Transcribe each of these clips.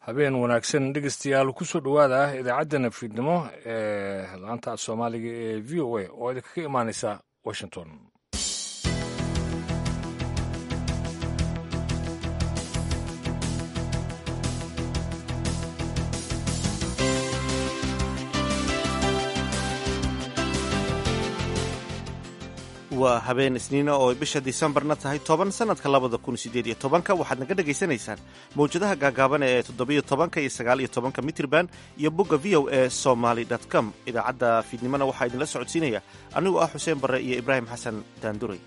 habeen wanaagsan dhegeystayaal kusoo dhowaada idaacaddana fiidnimo ee laanta soomaaliga ee v o a oo idinkaga imaaneysa washington waa habeen isniina oo bisha disembarna tahay toban sanadka labada kun sideed iyo tobanka waxaad naga dhagaysanaysaan mawjadaha gaagaaban ee toddobiyo tobanka iyo sagaaliyo tobanka mitrban iyo bogga v o e somaly com idaacadda fiidnimona waxaa idinla socodsiinaya anigoo ah xuseen barre iyo ibraahim xasan daanduray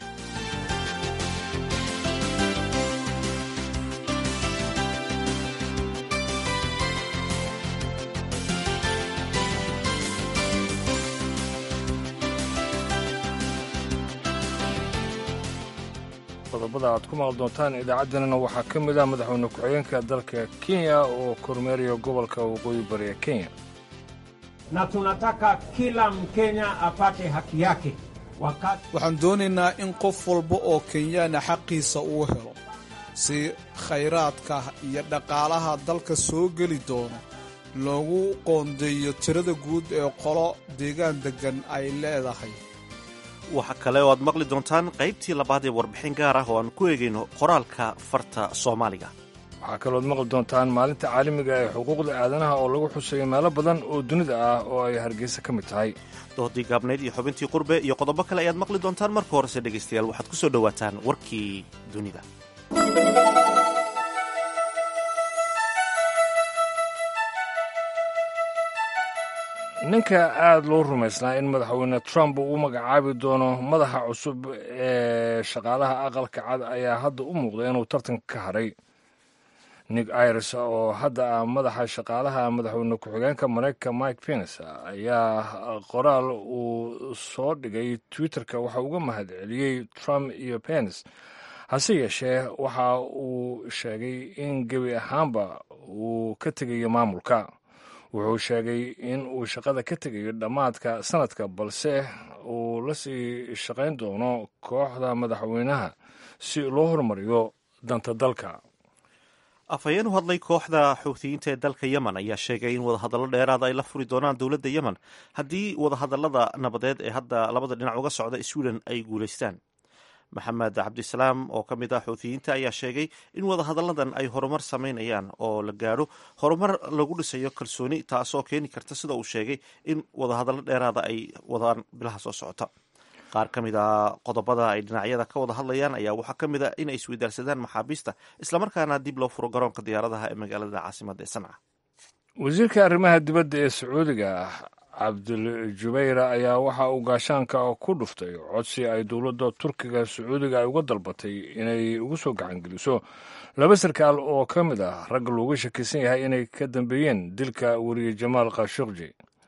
qodobada aad ku maqli doontaan idaacaddanana waxaa ka mid ah madaxweyne ku-xigeenka dalka kenya oo kormeeraya gobolka waqooyi bari ee kenya na tunataka kila mkenya apate haki yake wakati waxaan doonaynaa in qof walba oo kenyaana xaqiisa uu helo si khayraadka iyo dhaqaalaha dalka soo geli doono loogu qoondeeyo tirada guud ee qolo deegaan deggan ay leedahay waxa kale oo aad maqli doontaan qaybtii labaad ee warbixin gaar ah oo aan ku eegayno qoraalka farta soomaaliga waxaa kalooad maqli doontaan maalinta caalamiga ee xuquuqda aadanaha oo lagu xuseeyo meelo badan oo dunida ah oo ay hargeysa ka mid tahay doodii gaabnayd iyo xubintii qurbe iyo qodobo kale ayaad maqli doontaan marka horese dhegaystayaal waxaad ku soo dhowaataan warkii dunida ninka aada loo rumaysnaa in madaxweyne trump uu magacaabi doono madaxa cusub ee shaqaalaha aqalka cad ayaa hadda u muuqda inuu tartanka ka hadhay nick iris oo hadda ah madaxa shaqaalaha madaxweyne ku-xigeenka mareykanka mike pence ayaa qoraal uu soo dhigay twitterka waxa uga mahad celiyey trump iyo pence hase yeeshee waxa uu sheegay in gebi ahaanba uu ka tegayo maamulka wuxuu sheegay in uu shaqada ka tegayo dhammaadka sanadka balse uu la sii shaqayn doono kooxda madaxweynaha si loo horumariyo danta dalka afhayeen u hadlay kooxda xuutiyiinta ee dalka yemen ayaa sheegay in wadahadallo dheeraada ay la furi doonaan dowladda yemen haddii wadahadallada nabadeed ee hadda labada dhinac uga socda sweden ay guulaystaan maxamed cabdisalaam oo ka mid ah xuutiyiinta ayaa sheegay in wadahadalladan ay horumar samaynayaan oo la gaadho horumar lagu dhisayo kalsooni taasoo keeni karta sida uu sheegay in wadahadallo dheeraada ay wadaan bilaha soo socota qaar ka mid a qodobada ay dhinacyada ka wada hadlayaan ayaa waxaa ka mid a inay isweydaarsadaan maxaabiista islamarkaana dib loo furo garoonka diyaaradaha ee magaalada caasimadda ee sanca wasiirka arrimaha dibadda ee sacuudiga cabdul jubayra ayaa waxa uu gaashaanka ku dhuftay codsi ay dowladda turkiga sacuudiga ay uga dalbatay inay ugu soo gacangeliso laba sarkaal oo ka mid ah ragga looga shakisan yahay inay ka dambeeyeen dilka weriye jamaal khashukji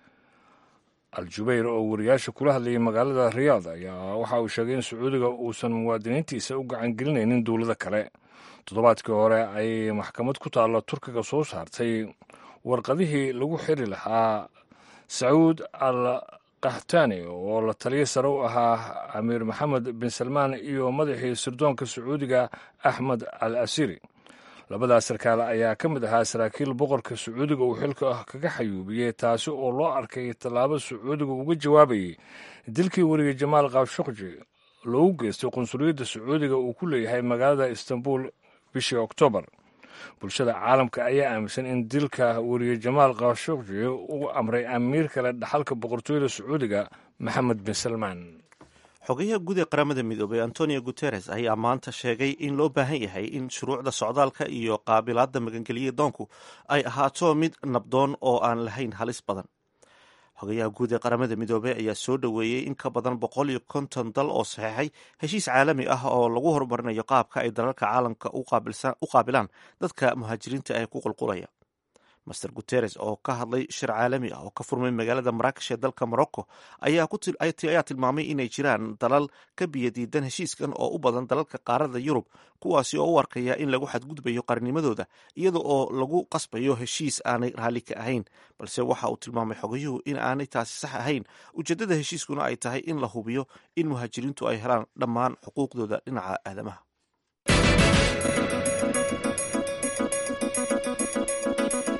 al-jubayr oo wariyaasha kula hadlayay magaalada riyaad ayaa waxa uu sheegay in sacuudiga uusan muwaadiniintiisa u gacangelinaynin dowlado kale toddobaadkii hore ay maxkamad ku taalla turkiga soo saartay warqadihii lagu xiri lahaa sacuud al kahtani oo la taliya sare u ahaa amiir maxamed bin salmaan iyo madaxii sirdoonka sacuudiga axmed al asiri labadaas sarkaale ayaa ka mid ahaa saraakiil boqorka sacuudiga uu xilka kaga xayuubiyey taasi oo loo arkay tallaabo sacuudiga uga jawaabayay dilkii weriye jamaal khashukji loogu geystay qunsuliyadda sacuudiga uu ku leeyahay magaalada istanbul bishii oktoobar bulshada caalamka ayaa aaminsan in dilka weriye jamaal khashukji uu amray amiir kale dhaxalka boqortooyada sacuudiga maxamed bin salmaan xogayaha guud ee qaramada midoobay antonio guteres ayaa maanta sheegay in loo baahan yahay in shuruucda socdaalka iyo qaabilaadda magangeliya doonku ay ahaato mid nabdoon oo aan lahayn halis badan xogayaha guud ee qaramada midoobey ayaa soo dhoweeyey in ka badan boqol iyo konton dal oo saxeexay heshiis caalami ah oo lagu horumarinayo qaabka ay dalalka caalamka u qaabilaan dadka muhaajiriinta ee ku qulqulaya master guteres oo ka hadlay shir caalami ah oo ka furmay magaalada maraakesh ee dalka morocco ayaa tilmaamay inay jiraan dalal ka biyadiidan heshiiskan oo u badan dalalka qaarada yurub kuwaasi oo u arkaya in lagu xadgudbayo qarnimadooda iyada oo lagu qasbayo heshiis aanay raalli ka ahayn balse waxa uu tilmaamay xogayuhu in aanay taasi sax ahayn ujeeddada heshiiskuna ay tahay in la hubiyo in muhaajiriintu ay helaan dhammaan xuquuqdooda dhinaca aadamaha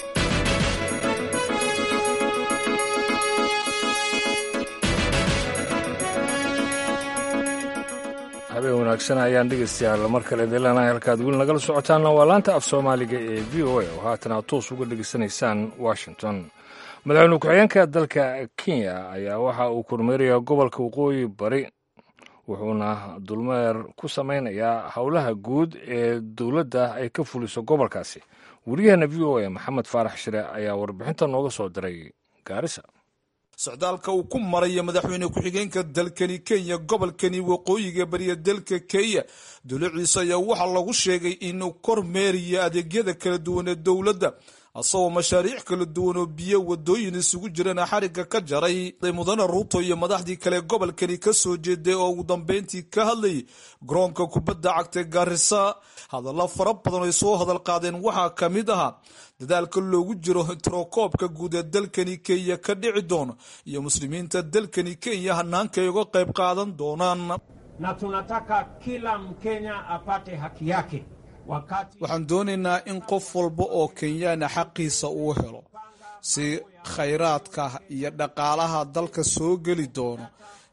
wanaagsan ayaan dhegaystayaal mar kale deelanahay halkaad weli nagala socotaanna waa laanta af soomaaliga ee v o a oo haatan aad toos uga dhegaysanaysaan washington madaxweyne ku-xigeenka dalka kenya ayaa waxa uu kormeerayaa gobolka waqooyi bari wuxuuna dulmeer ku samaynayaa howlaha guud ee dowladda ay ka fuliso gobolkaasi wariyaheena v o a maxamed faarax shire ayaa warbixinta nooga soo diray gaarisa socdaalka uu ku maraya madaxweyne ku-xigeenka dalkani kenya gobolkani waqooyiga bariya dalka kenya duluciisa ayaa waxaa lagu sheegay inuu kormeerayo adeegyada kala duwan ee dowladda asagoo mashaariic kala duwan oo biyo wadooyin isugu jirana xarigga ka jaray mudane ruuto iyo madaxdii kale gobolkani ka soo jeeday oo ugu dambeyntii ka hadlayay garoonka kubadda cagta gaarisa hadallo fara badan ay soo hadal qaadeen waxaa ka mid ahaa dadaalka loogu jiro tirokoobka guud ee dalkani kenya ka dhici doono iyo muslimiinta dalkani kenya hanaanka ay uga qayb qaadan doonaan na tunataka kila mkenya apate haki yake wakati waxaan doonaynaa in qof walba oo kenyaana xaqiisa uu helo si khayraadka iyo dhaqaalaha dalka soo geli doono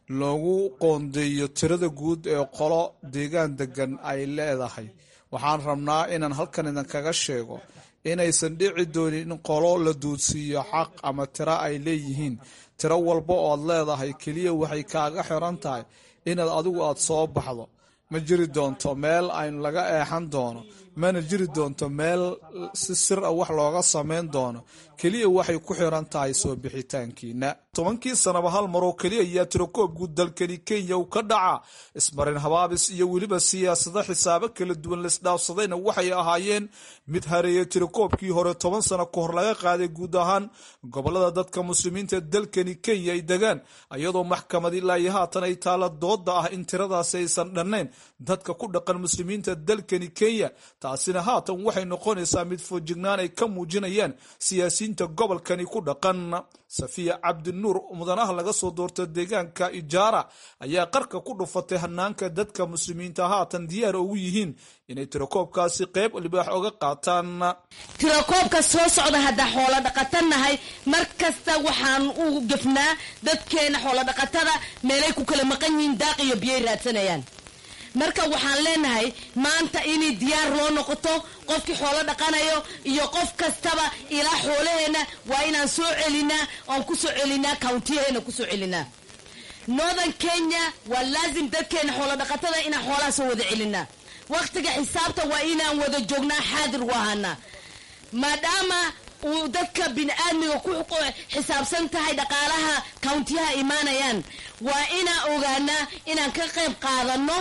loogu qoondeeyo tirada guud ee qolo deegaan degan ay leedahay waxaan rabnaa inaan halkan idinkaga sheego inaysan dhici doonin in qolo la duudsiiyo xaq ama tiro ay leeyihiin tiro walba ood leedahay keliya waxay kaaga xiran tahay inaad adigu aad soo baxdo ma jiri doonto meel aynu laga eexan doono mana jiri doonto meel si sir a wax looga samayn doono keliya waxay ku xiran tahay soo bixitaankiina tobankii sanaba hal maroo keliya ayaa tirokoob guud dalkani kenya uu ka dhacaa ismarin habaabis iyo weliba siyaasado xisaabo kala duwan laisdhaafsadayna waxay ahaayeen mid hareeya tirakoobkii hore toban sano ka hor laga qaaday guud ahaan gobolada dadka muslimiinta dalkani kenya ay degaan iyadoo maxkamad ilaa iyo haatan ay taala dooda ah in tiradaasi aysan dhannayn dadka ku dhaqan muslimiinta dalkani kenya taasina haatan waxay noqonaysaa mid foojignaan ay ka muujinayaan siyaasiyiinta gobolkani ku dhaqan safiya cabdinuur mudanaha laga soo doorta deegaanka ijaara ayaa qarka ku dhufatay hanaanka dadka muslimiinta haatan diyaar ugu yihiin inay tirakoobkaasi qayb libaax oga qaataan tirakoobka soo socda haddaa xoolo dhaqatanahay mar kasta waxaan u gefnaa dadkeena xoolo dhaqatada meelay ku kala maqan yihiin daaq iyo biyay raadsanayaan marka waxaan leenahay maanta inay diyaar loo noqoto qofkii xoolo dhaqanayo iyo qof kastaba ilaa xoolaheena waa inaan soo celinaa oon ku soo celinaa countiyaheena kusoo celinaa northern kenya waa laazim dadkeena xoolo dhaqatada inaan xoolaha soo wada celinaa waktiga xisaabta waa inaan wada joognaa xaadir u ahaanaa maadaama uu dadka bini-aadmiga ku xisaabsan tahay dhaqaalaha countiyaha imaanayaan waa inaan ogaanaa inaan ka qayb qaadano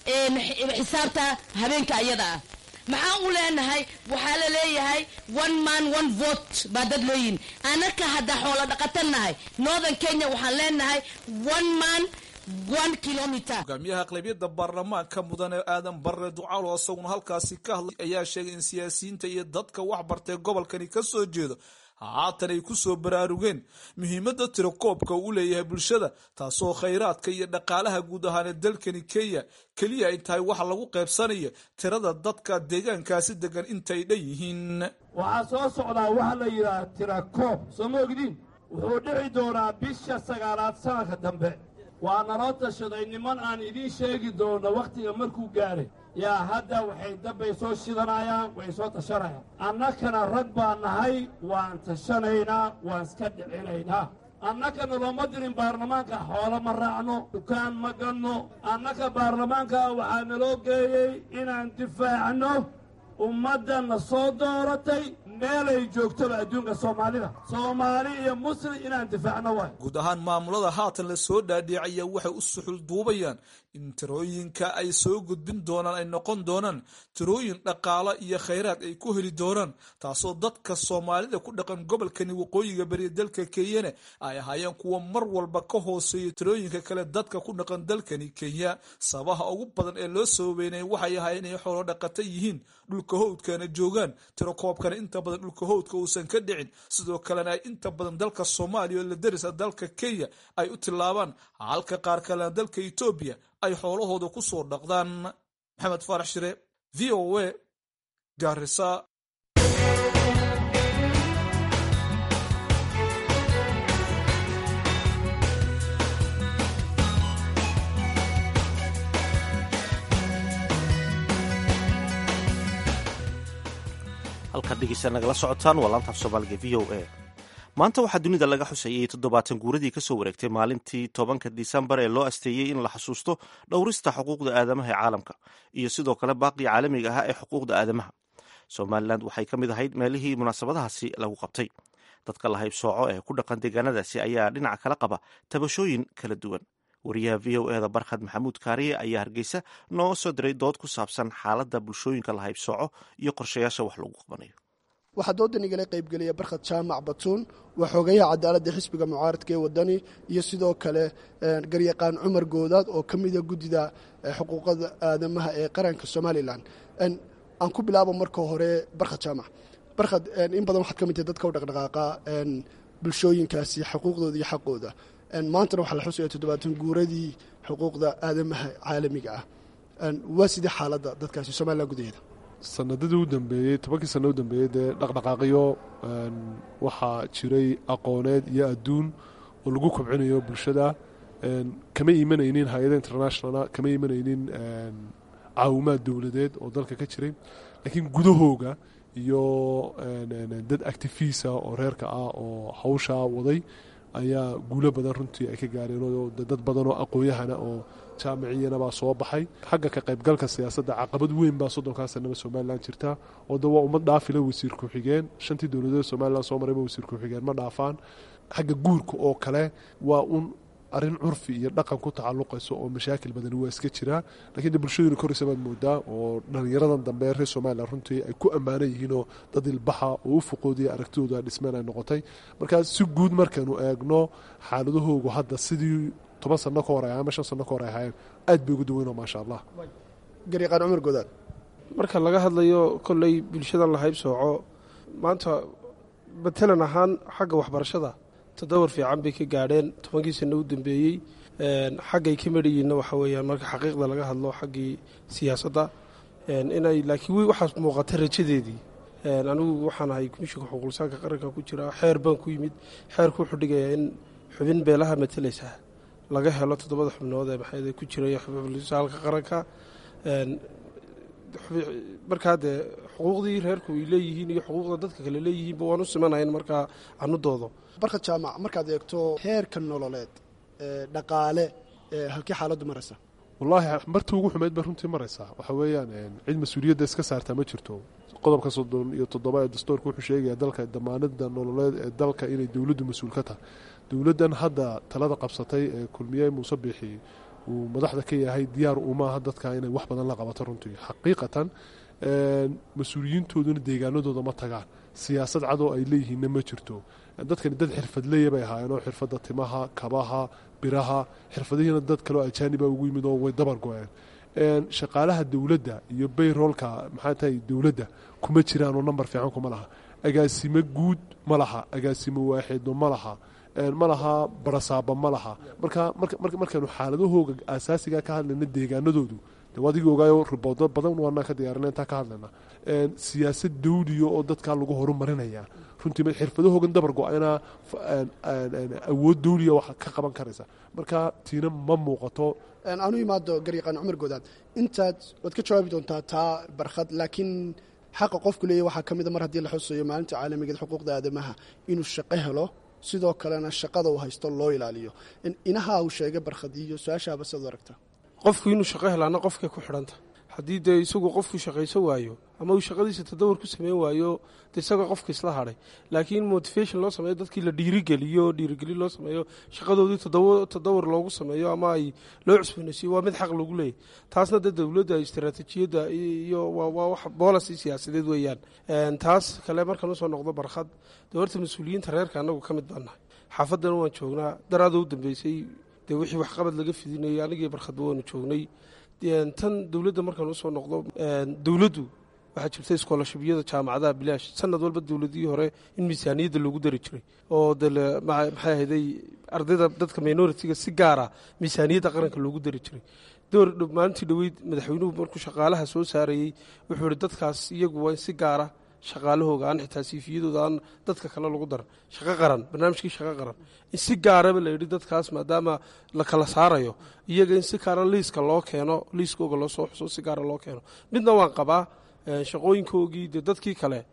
xisaabta habeenka ayada ah maxaan u leenahay waxaa la leeyahay one man one vote baa dad leeyihin anaka haddaa xoolo dhaqatanahay northern kenya waxaan leenahay one man one kilometer hogaamiyaha aqlabiyadda baarlamaanka mudane aadan barre ducaalo isaguna halkaasi ka hadlay ayaa sheegay in siyaasiyiinta iyo dadka wax bartay gobolkani ka soo jeedo haatan ay ku soo baraarugeen muhiimadda tirakoobka uu leeyahay bulshada taasoo khayraadka iyo dhaqaalaha guud ahaanee dalkani kenya keliya ay tahay waxa lagu qaybsanaya tirada dadka deegaankaasi degan intay dhan yihiin waxaa soo socdaa waxa la yidhaha tirakoob soo ma ogdiin wuxuu dhici doonaa bisha sagaalaad sanadka dambe waa naloo tashaday niman aan idiin sheegi doono wakhtiga markuu gaaray yaa hadda waxay dabbay soo shidanayaan way soo tashanayaan annakana rag baan nahay waan tashanaynaa waan iska dhicinaynaa annakana looma dirin baarlamaanka xoolo ma raacno dukaan ma ganno annaka baarlamaanka waxaa naloo geeyey inaan difaacno ummaddanna soo dooratay meelay joogtaba adduunka soomaalida soomaali iyo muslim inaan difaacno waay guud ahaan maamulada haatan la soo dhaadhiicaya waxay u suxul duubayaan in tirooyinka ay soo gudbin doonaan ay noqon doonaan tirooyin dhaqaalo iyo khayraad ay ku heli doonaan taasoo dadka soomaalida ku dhaqan gobolkani waqooyiga bariya dalka kenyana ay ahaayeen kuwa mar walba ka hooseeya tirooyinka kale dadka ku dhaqan dalkani kenya sabaha ugu badan ee loo sababeynaya waxay ahaayeen inay xoolo dhaqata yihiin dhulka howdkana joogaan tirakoobkana inta badan dhulka howdka uusan ka dhicin sidoo kalena ay inta badan dalka soomaaliya oo la darisa dalka kenya ay u tilaabaan halka qaar kalena dalka etoobiya ay xoolahooda ku soo dhaqdaan maxamed faarax shire v o a gaarisa halkaad dhegeysta nagala socotaan waa laantaaf soomaaliga v o a maanta waxaa dunida laga xusayey toddobaatan guuradii ka soo wareegtay maalintii tobanka disembar ee loo asteeyey in la xasuusto dhowrista xuquuqda aadamaha ee caalamka iyo sidoo kale baaqii caalamiga ahaa ee xuquuqda aadamaha somalilan waxay ka mid ahayd meelihii munaasabadahaasi lagu qabtay dadka la haybsooco ee ku dhaqan deegaanadaasi ayaa dhinaca kala qaba tabashooyin kala duwan wariyaha v o eda barkhad maxamuud kaariye ayaa hargeysa noo soo diray dood ku saabsan xaaladda bulshooyinka la haybsooco iyo qorshayaasha wax lagu qabanayo waxaa doodan igala qaybgelaya barkhad jaamac batuun waa xoogayaha cadaaladda xisbiga mucaaradka ee wadani iyo sidoo kale garyaqaan cumar goodaad oo ka mida guddida xuquuqada aadamaha ee qaranka somalilan aan ku bilaabo marka hore barkhad jaamac barkhad in badan waxaad ka mid tahay dadka u dhaqdhaqaaqa bulshooyinkaasi xuquuqdooda iyo xaqooda maantana waxaa la xusaya toddobaatan guuradii xuquuqda aadamaha caalamiga ah waa sidii xaaladda dadkaasi somalilan gudaheeda sanadadii u dambeeyey tobankii sana u dambeeyey dee dhaqdhaqaaqyo waxaa jiray aqooneed iyo adduun oo lagu kobcinayo bulshada kama imanaynin hay-ada internationala kama imanaynin caawimaad dowladeed oo dalka ka jiray laakiin gudahooga iyo dad actifiisa oo reerka ah oo hawshaa waday ayaa guulo badan runtii ay ka gaareen oo dad badan oo aqoon-yahana oo jaamiciyanabaa soo baxay xagga ka qaybgalka siyaasadda caqabad weyn baa soddonkaa sanaba somalilan jirta oo de waa ummad dhaafila wasiir ku-xigeen shantii dowladeed somalilan soo marayba wasiir ku-xigeen ma dhaafaan xagga guurka oo kale waa un arrin curfi iyo dhaqan ku tacalluqayso oo mashaakil badani waa iska jiraa lakiin de bulshaduna koraysa baad moodaa oo dhallinyaradan dambe reer somalilan runtii ay ku ammaanan yihiinoo dad ilbaxa oo u fuqoodiya aragtidooda dhismeen ay noqotay markaa si guud markaynu eegno xaaladahoogu hadda sidii toban sano ka hor ay ama shan sano ka hor ay ahaayeen aad bay ugu daweynoo maasha allah garyaqaan cumar goodaad marka laga hadlayo kolley bulshadan la haybsooco maanta matalan ahaan xagga waxbarashada toddobar fiican bay ka gaadheen tobankii sano u dambeeyey xaggay ka medhayiinna waxa weeyaan marka xaqiiqda laga hadlo xaggii siyaasadda inay laakiin wi waxaas muuqata rajadeedii anigu waxaan ahay komishinka xuquuqlisaanka qaranka ku jira xeer baan ku yimid xeerku wuxuu dhigayaa in xubin beelaha matalaysa laga helo toddobada xubnood ee maxay ku jiray xuquuqlisaalka qaranka markaa dee xuquuqdii reerku ay leeyihiin iyo xuquuqda dadka kale leeyihiinba waan u simanayn markaa anu doodo barkhad jaamac markaad eegto heerka nololeed dhaqaale halkii xaaladdu maraysa wallaahi martii ugu xumeyd bay runtii maraysaa waxa weeyaan cid mas-uuliyadda iska saartaa ma jirto qodobka soddon iyo toddoba ee dastuurka wuxuu sheegaya dalka damaanada nololeed ee dalka inay dowladdu mas-uul ka tahay dowladdan hadda talada qabsatay ee kulmiye muuse biixi uu madaxda ka yahay diyaar umaaha dadka inay wax badan la qabato runtii xaqiiqatan mas-uuliyiintooduna deegaanadooda ma tagaan siyaasad cadoo ay leeyihiinna ma jirto dadkani dad xirfadleeya bay ahaayeen oo xirfadda timaha kabaha biraha xirfadihiina dad kaleo ajaaniba ugu yimid oo way dabar go-een shaqaalaha dowladda iyo bayroolka maxaa tahay dowladda kuma jiraan oo namber fiican kuma laha agaasimo guud ma laha agaasimo waaxeedno ma laha ma laha barasaaba ma laha marka markaynu xaaladahooga asaasiga ka hadlayna deegaanadoodu adigii ogaayo riboodo badan waanaa ka diyaarina intaa ka hadlayna siyaasad dawliya oo dadkaa lagu horumarinaya runtii xirfadahoogan dabar go-ayna awood dawliya wax ka qaban karaysa marka tiina ma muuqato aanu imaado garyaqaan cumar goodaad intaad waad ka jawaabi doontaa taa barkhad laakiin xaqa qofku leeyahy waxaa ka mida mar haddii la xusayo maalinta caalamigeed xuquuqda aadamaha inuu shaqo helo sidoo kalena shaqada uu haysto loo ilaaliyo inaha uu sheegay barkhad iyo su-aashaaba siad u aragtaa qofku inuu shaqo helaana qofkay ku xidhanta haddii dee isagu qofku shaqayso waayo ama uu shaqadiisa tadawar ku sameyn waayo de isagoo qofka isla hadhay laakiin motivation loo sameeyo dadkii la dhiirigeliyo dhiirigelin loo sameeyo shaqadoodii tadawar loogu sameeyo ama ay loo cusboonaysiyo waa mid xaq lagu leeyahy taasna dee dowladda istaraatiijiyadda iyo waa wax boolasi siyaasadeed weeyaan taas kale markaan usoo noqdo barkhad dee horta mas-uuliyiinta reerka annagu ka mid baan nahay xaafaddana waan joognaa daraada u dambeysay dee wixii waxqabad laga fidinayay anigii barkhadba waanu joognay tan dowladda markaan usoo noqdo dowladdu waxaa jirta iskoolashabiyada jaamacadaha bilaash sanad walba dowladihii hore in miisaaniyadda loogu dari jiray oo de maxay ahayday ardayda dadka minoritiga si gaara miisaaniyadda qaranka loogu dari jiray door maalintii dhoweyd madaxweynuhu markuu shaqaalaha soo saarayey wuxuu ihi dadkaas iyagu waa in si gaara shaqaalahooga aan xitaa siifiyadooda aan dadka kale lagu daran shaqo qaran barnaamijkii shaqo qaran in si gaaraba la yidhi dadkaas maadaama la kala saarayo iyaga in si gaara liiska loo keeno liiskooga loo soo xuso si gaara loo keeno midna waan qabaa shaqooyinkoogii dee dadkii kale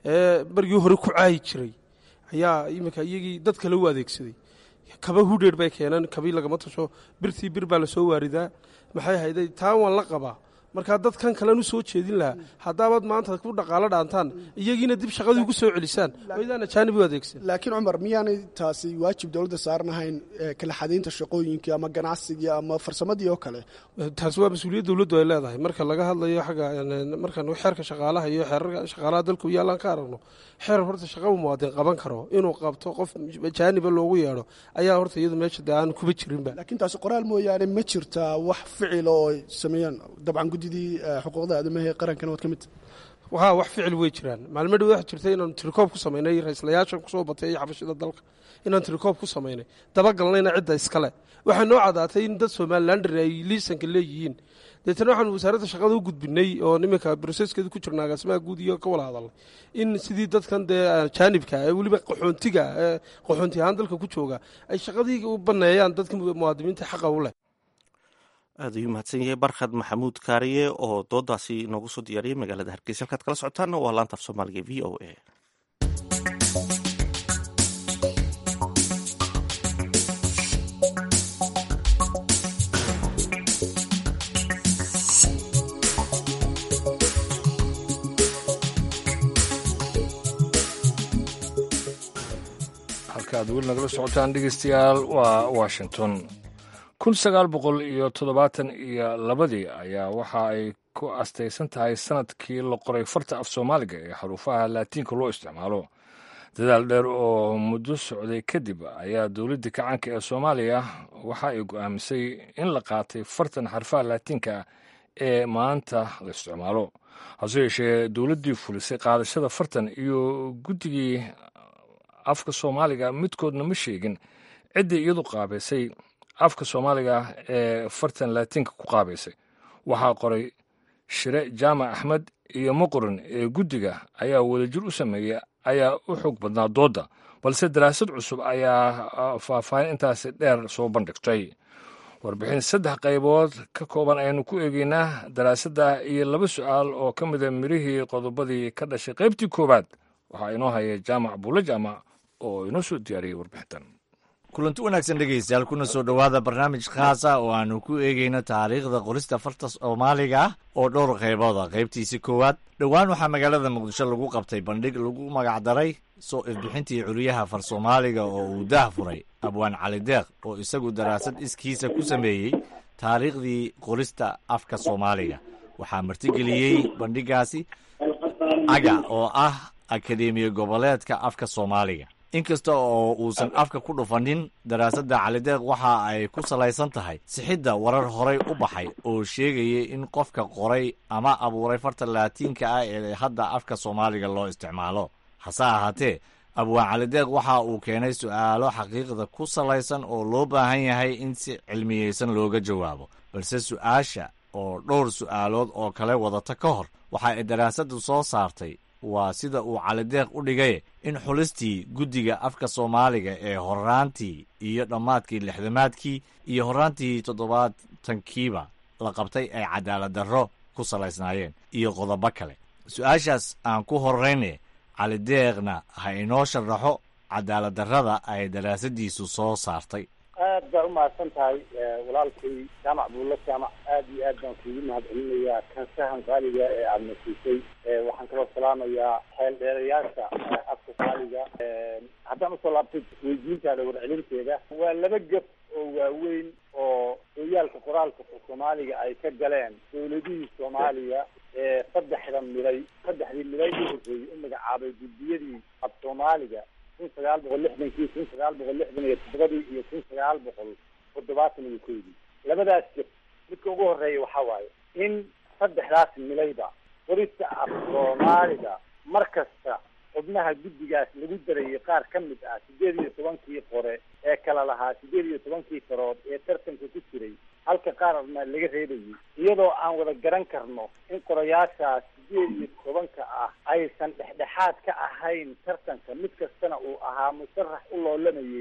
ee bargii hore ku caayi jiray ayaa iminka iyagii dad kale u adeegsaday kaba hudheer bay keeneen kabii lagama tasho birtii bir baa lasoo waaridaa maxay hayday taa waan la qabaa markaa dadkan kalen u soo jeedin lahaa haddaabaad maanta ku dhaqaalo dhaantaan iyagiina dib shaqadii ugu soo celisaan waydaan ajaanib u adeegsan laakiin cumar miyaanay taasi waajib dowladda saarnahayn kala xadaynta shaqooyinkii ama ganacsigii ama farsamadii oo kale taasi waa mas-uuliyad dowladdu ay leedahay marka laga hadlayo xagga markaan xeerka shaqaalaha iyo xeerarka shaqaalaha dalka yaalaan ka aragno xeer horta shaqaba muwaadin qaban karo inuu qabto qof ajaaniba loogu yeedho ayaa horta iyadu meesha dee aan kuba jirinba laakiin taasi qoraal mooyaane ma jirtaa wax ficila oo ay sameeyaan dabcan guddidii xuquuqda aadamaha ee qarankana waad ka mid haa wax ficil way jiraan maalmo dhow waxa jirta inaanu tirikoob ku samaynay ra-islayaashan kusoo batay iyo xabashida dalka inaan tirikoob ku samaynay dabagalnayna cidda iskale waxaa noo cadaatay in dad somalilander ay liisanka leeyihiin deetana waxaanu wasaaradda shaqada u gudbinay oo niminka broseskeedu ku jirna agaasimaha guud iyo ka wala hadalnay in sidii dadkan dee jaanibka ee weliba qaxoontiga ee qaxoonti ahaan dalka ku jooga ay shaqadii u baneeyaan dadka muwaadiniinta xaqa u leh aad ayuu mahadsan yahay barkhad maxamuud kaariye oo doodaasi noogu soo diyaariyey magaalada hargeysa halkaad kala socotaanna waa laanta af soomaaliga v o a halka aad weli nagala socotaan dhegeystayaal waa washington kun sagaal boqol iyo toddobaatan iyo labadii ayaa waxa ay ku astaysan tahay sanadkii la qoray farta af soomaaliga ee xaruufaha laatiinka loo isticmaalo dadaal dheer oo muddo socday kadib ayaa dowladda kacaanka ee soomaaliya waxa ay go'aamisay in la qaatay fartan xarfaha laatiinka ee maanta la isticmaalo hase yeeshee dowladdii fulisay qaadashada fartan iyo guddigii afka soomaaliga midkoodna ma sheegin ciddii iyadu qaabaysay afka soomaaliga ee fartan laatiinka ku qaabaysay waxaa qoray shire jaamac axmed iyo muqrin ee guddiga ayaa wadajir u sameeyey ayaa u xoog badnaa doodda balse daraasad cusub ayaa faahfaahin intaasi dheer soo bandhigtay warbixin saddex qaybood ka kooban ayaynu ku eegeynaa daraasadda iyo laba su'aal oo ka mida mirihii qodobadii ka dhashay qaybtii koowaad waxaa inoo haya jaamac buulle jaamac oo inoo soo diyaariyey warbixintan kulanti wanaagsan dhegaystayaal kuna soo dhowaada barnaamij khaasa oo aanu ku eegayno taariikhda qorista farta soomaaliga ah oo dhowr qaybooda qaybtiisi koowaad dhowaan waxaa magaalada muqdisho lagu qabtay bandhig lagu magacdaray soo ifbixintii curiyaha far soomaaliga oo uu daah furay abwaan cali deeq oo isagu daraasad iskiisa ku sameeyey taariikhdii qorista afka soomaaliga waxaa martigeliyey bandhigaasi aga oo ah akademiya goboleedka afka soomaaliga inkasta oo uusan afka ku dhufanin daraasadda calideeq waxa ay ku salaysan tahay sixidda warar horay u baxay oo sheegayay in qofka qoray ama abuuray farta laatiinka ah ee hadda afka soomaaliga loo isticmaalo hase ahaatee abwaan calideeq waxa uu keenay su'aalo xaqiiqda ku salaysan oo loo baahan yahay in si cilmiyeysan looga jawaabo balse su'aasha oo dhowr su'aalood oo kale wadata ka hor waxa ay daraasaddu soo saartay waa sida uu calideeq u dhigay in xulistii guddiga afka soomaaliga ee horaantii iyo dhammaadkii lixdamaadkii iyo horaantii toddobaatankiiba la qabtay ay cadaalad darro ku salaysnaayeen iyo qodobo kale su-aashaas aan ku horrayne calideeqna ha inoo sharaxo cadaalad darrada ay daraasadiisu soo saartay aad baa umahadsan tahay walaalkay jaamac buulla jaamac aad iyo aad baan kuugu mahad celinayaa kansahan qaaliga ee aada nasiisay waxaan kaloo salaamayaa xeel dheerayaasha afka qaaliga haddaan usoo laabtay weydiintaada warcelinteeda waa laba gab oo waaweyn oo sooyaalka qoraalka soomaaliga ay ka galeen dowladihii soomaaliya ee saddexda miday saddexdii miday u horreeyey u magacaabay guddiyadii af soomaaliga kun sagaal boqol lixdankii kun sagaal boqol lixdan iyo toddobadii iyo kun sagaal boqol toddobaatan iyo koydii labadaas jir midka ugu horeeya waxaa waaye in saddexdaas milayba qorista af soomaaliga mar kasta xubnaha guddigaas lagu darayay qaar ka mid ah sideed iyo tobankii qore ee kala lahaa sideed iyo tobankii farood ee tartanka ku jiray halka qaarna laga reebayay iyadoo aan wada garan karno in qorayaashaas sideed iyo tobanka ah aysan dhexdhexaad ka ahayn tartanka mid kastana uu ahaa musharax u loolamayay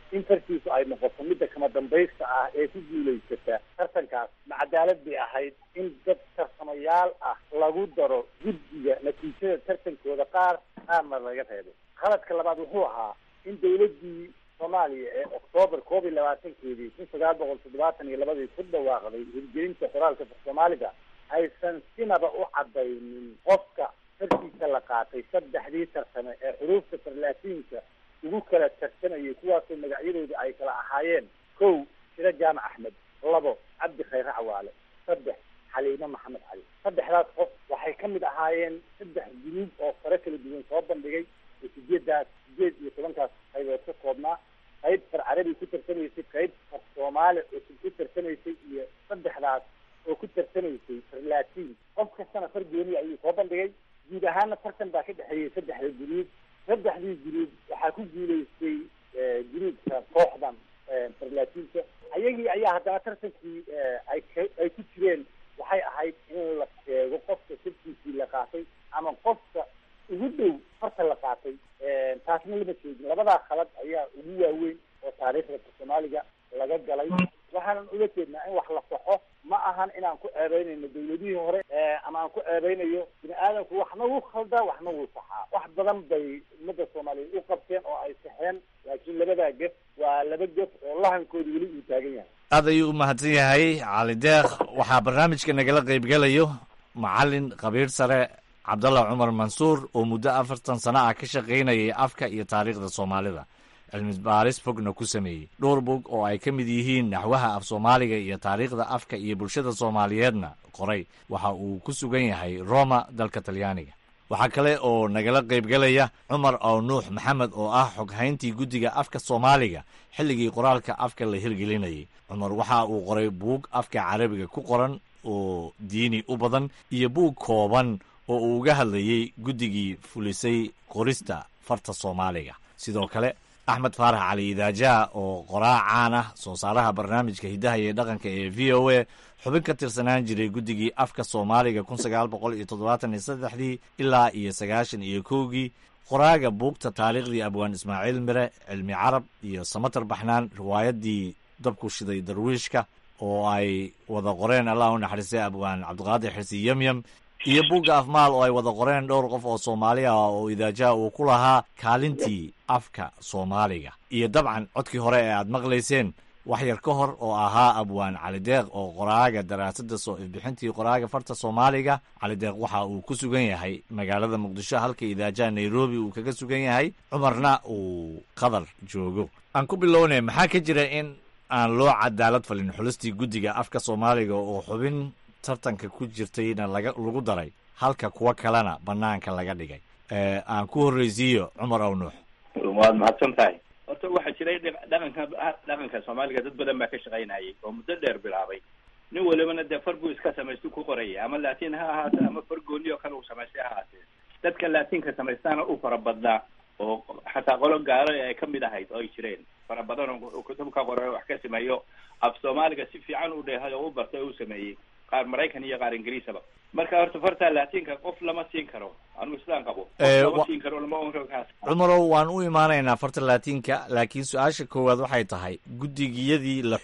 in fartiisu ay noqoto midda kama dambaysta ah ee ku guulaysata tartankaas ma cadaalad bay ahayd in dad tarsamayaal ah lagu daro guddiga natiijada tartankooda qaar qaarna laga reebo qaladka labaad wuxuu ahaa in dawladdii soomaaliya ee oktoobar koob iyo labaatankeedii kun sagaal boqol toddobaatan iyo labadii ku dhawaaqday hirgelinta qoraalka soomaaliga aysan sinaba u cadaynin qofka fartiisa la qaatay saddexdii tarsame ee xuruufta farlaatiinka ugu kala tartamayay kuwaasoo magacyadooda ay kala ahaayeen kow shiro jaamac axmed labo cabdi khayre cawaale saddex xaliime maxamed cali saddexdaas qof waxay ka mid ahaayeen saddex guruub oo fare kala duwan soo bandhigay oo sideedaas sideed iyo tobankaas qaybood ka koobnaa qayb far carabi ku tartamaysay qayb far soomaali cusub ku tartamaysay iyo saddexdaas oo ku tartamaysay far laatiin qof kastana far gooni ayuu soo bandhigay guud ahaana tartan baa ka dhexeeyay saddexda guruub saddexdii guruub waxaa ku guulaystay guruubka kooxdan farlaatiinka ayagii ayaa haddana tartankii ay ay ku jireen waxay ahayd in la sheego qofka sirkiisii la qaatay ama qofka ugu dhow farta la qaatay taasna lama sheegin labadaa khalad ayaa ugu waaweyn oo taariikhda soomaaliga laga galay waxaanan ula jeednaa in wax la saxo ma ahan inaan ku ceebeynayno dawladihii hore ama aan ku ceebeynayo bini aadamku waxna wuu khaldaa waxna wuu saxaa wax badan bay ummadda soomaaliyeed u qabteen oo ay saxeen laakiin labadaa gef waa laba gef oo lahankooda weli uu taagan yahay aad ayuu u mahadsan yahay cali deeq waxaa barnaamijka nagala qaybgelayo macalin khabiir sare cabdallah cumar mansuur oo muddo afartan sano ah ka shaqaynayay afka iyo taariikhda soomaalida cilmi baaris fogna ku sameeyey dhowr bog oo ay ka mid yihiin naxwaha af soomaaliga iyo taariikhda afka iyo bulshada soomaaliyeedna qoray waxa uu ku sugan yahay roma dalka talyaaniga waxaa kale oo nagala qaybgelaya cumar ow nuux maxamed oo ah xoghayntii guddiga afka soomaaliga xilligii qoraalka afka la hirgelinayay cumar waxa uu qoray buug afka carabiga ku qoran oo diini u badan iyo buug kooban oo uu uga hadlayey guddigii fulisay qorista farta soomaaliga sidoo kale axmed faarax cali idaajaha oo qoraa caan ah soo saaraha barnaamijka hiddaha iyo dhaqanka ee v o a xubin ka tirsanaan jiray guddigii afka soomaaliga kun sagaal boqol iyo toddobaatan iyo saddexdii ilaa iyo sagaashan iyo kowgii qoraaga buugta taariikhdii abwaan ismaaciil mire cilmi carab iyo samatar baxnaan riwaayaddii dabku shiday darwiishka oo ay wada qoreen allah u naxariistay abwaan cabdiqaadir xirsi yemyem iyo buugga afmaal oo ay wada qoreen dhowr qof oo soomaali ah oo idaajaha uu ku lahaa kaalintii afka soomaaliga iyo dabcan codkii hore ee aad maqlayseen wax yar ka hor oo ahaa abwaan calideeq oo qoraaga daraasadda soo ifbixintii qoraaga farta soomaaliga calideeq waxa uu ku sugan yahay magaalada muqdisho halka idaajaha nairobi uu kaga sugan yahay cumarna uu qatar joogo aan ku bilownay maxaa ka jira in aan loo cadaalad falin xulistii guddiga afka soomaaliga oo xubin tartanka ku jirtayna laga lagu daray halka kuwo kalena banaanka laga dhigay aan ku horreysiiyo cumar ow nuux waad mahadsan tahay horta waxaa jiray dhaqanka dhaqanka soomaaliga dad badan baa ka shaqaynayay oo muddo dheer bilaabay nin walibana dee far buu iska samaystu ku qoraya ama laatiin ha ahaate ama far gooni oo kale uu samaystay ha ahaatee dadka laatiinka samaystaana u fara badnaa oo xataa qolo gaalo ay ka mid ahayd oo ay jireen fara badan oo kutubka qora wax ka sameeyo af soomaaliga si fiican u dheehay oo u bartay oo u sameeyey qaar maraykan iyo qaar ingiriisaba marka horta farta laatiinka qof lama siin karo anugu sidaan qabo lama siin karo lama oran karo kaas cumarow waan u imaanaynaa farta laatiinka laakiin su-aasha koowaad waxay tahay guddigiyadii la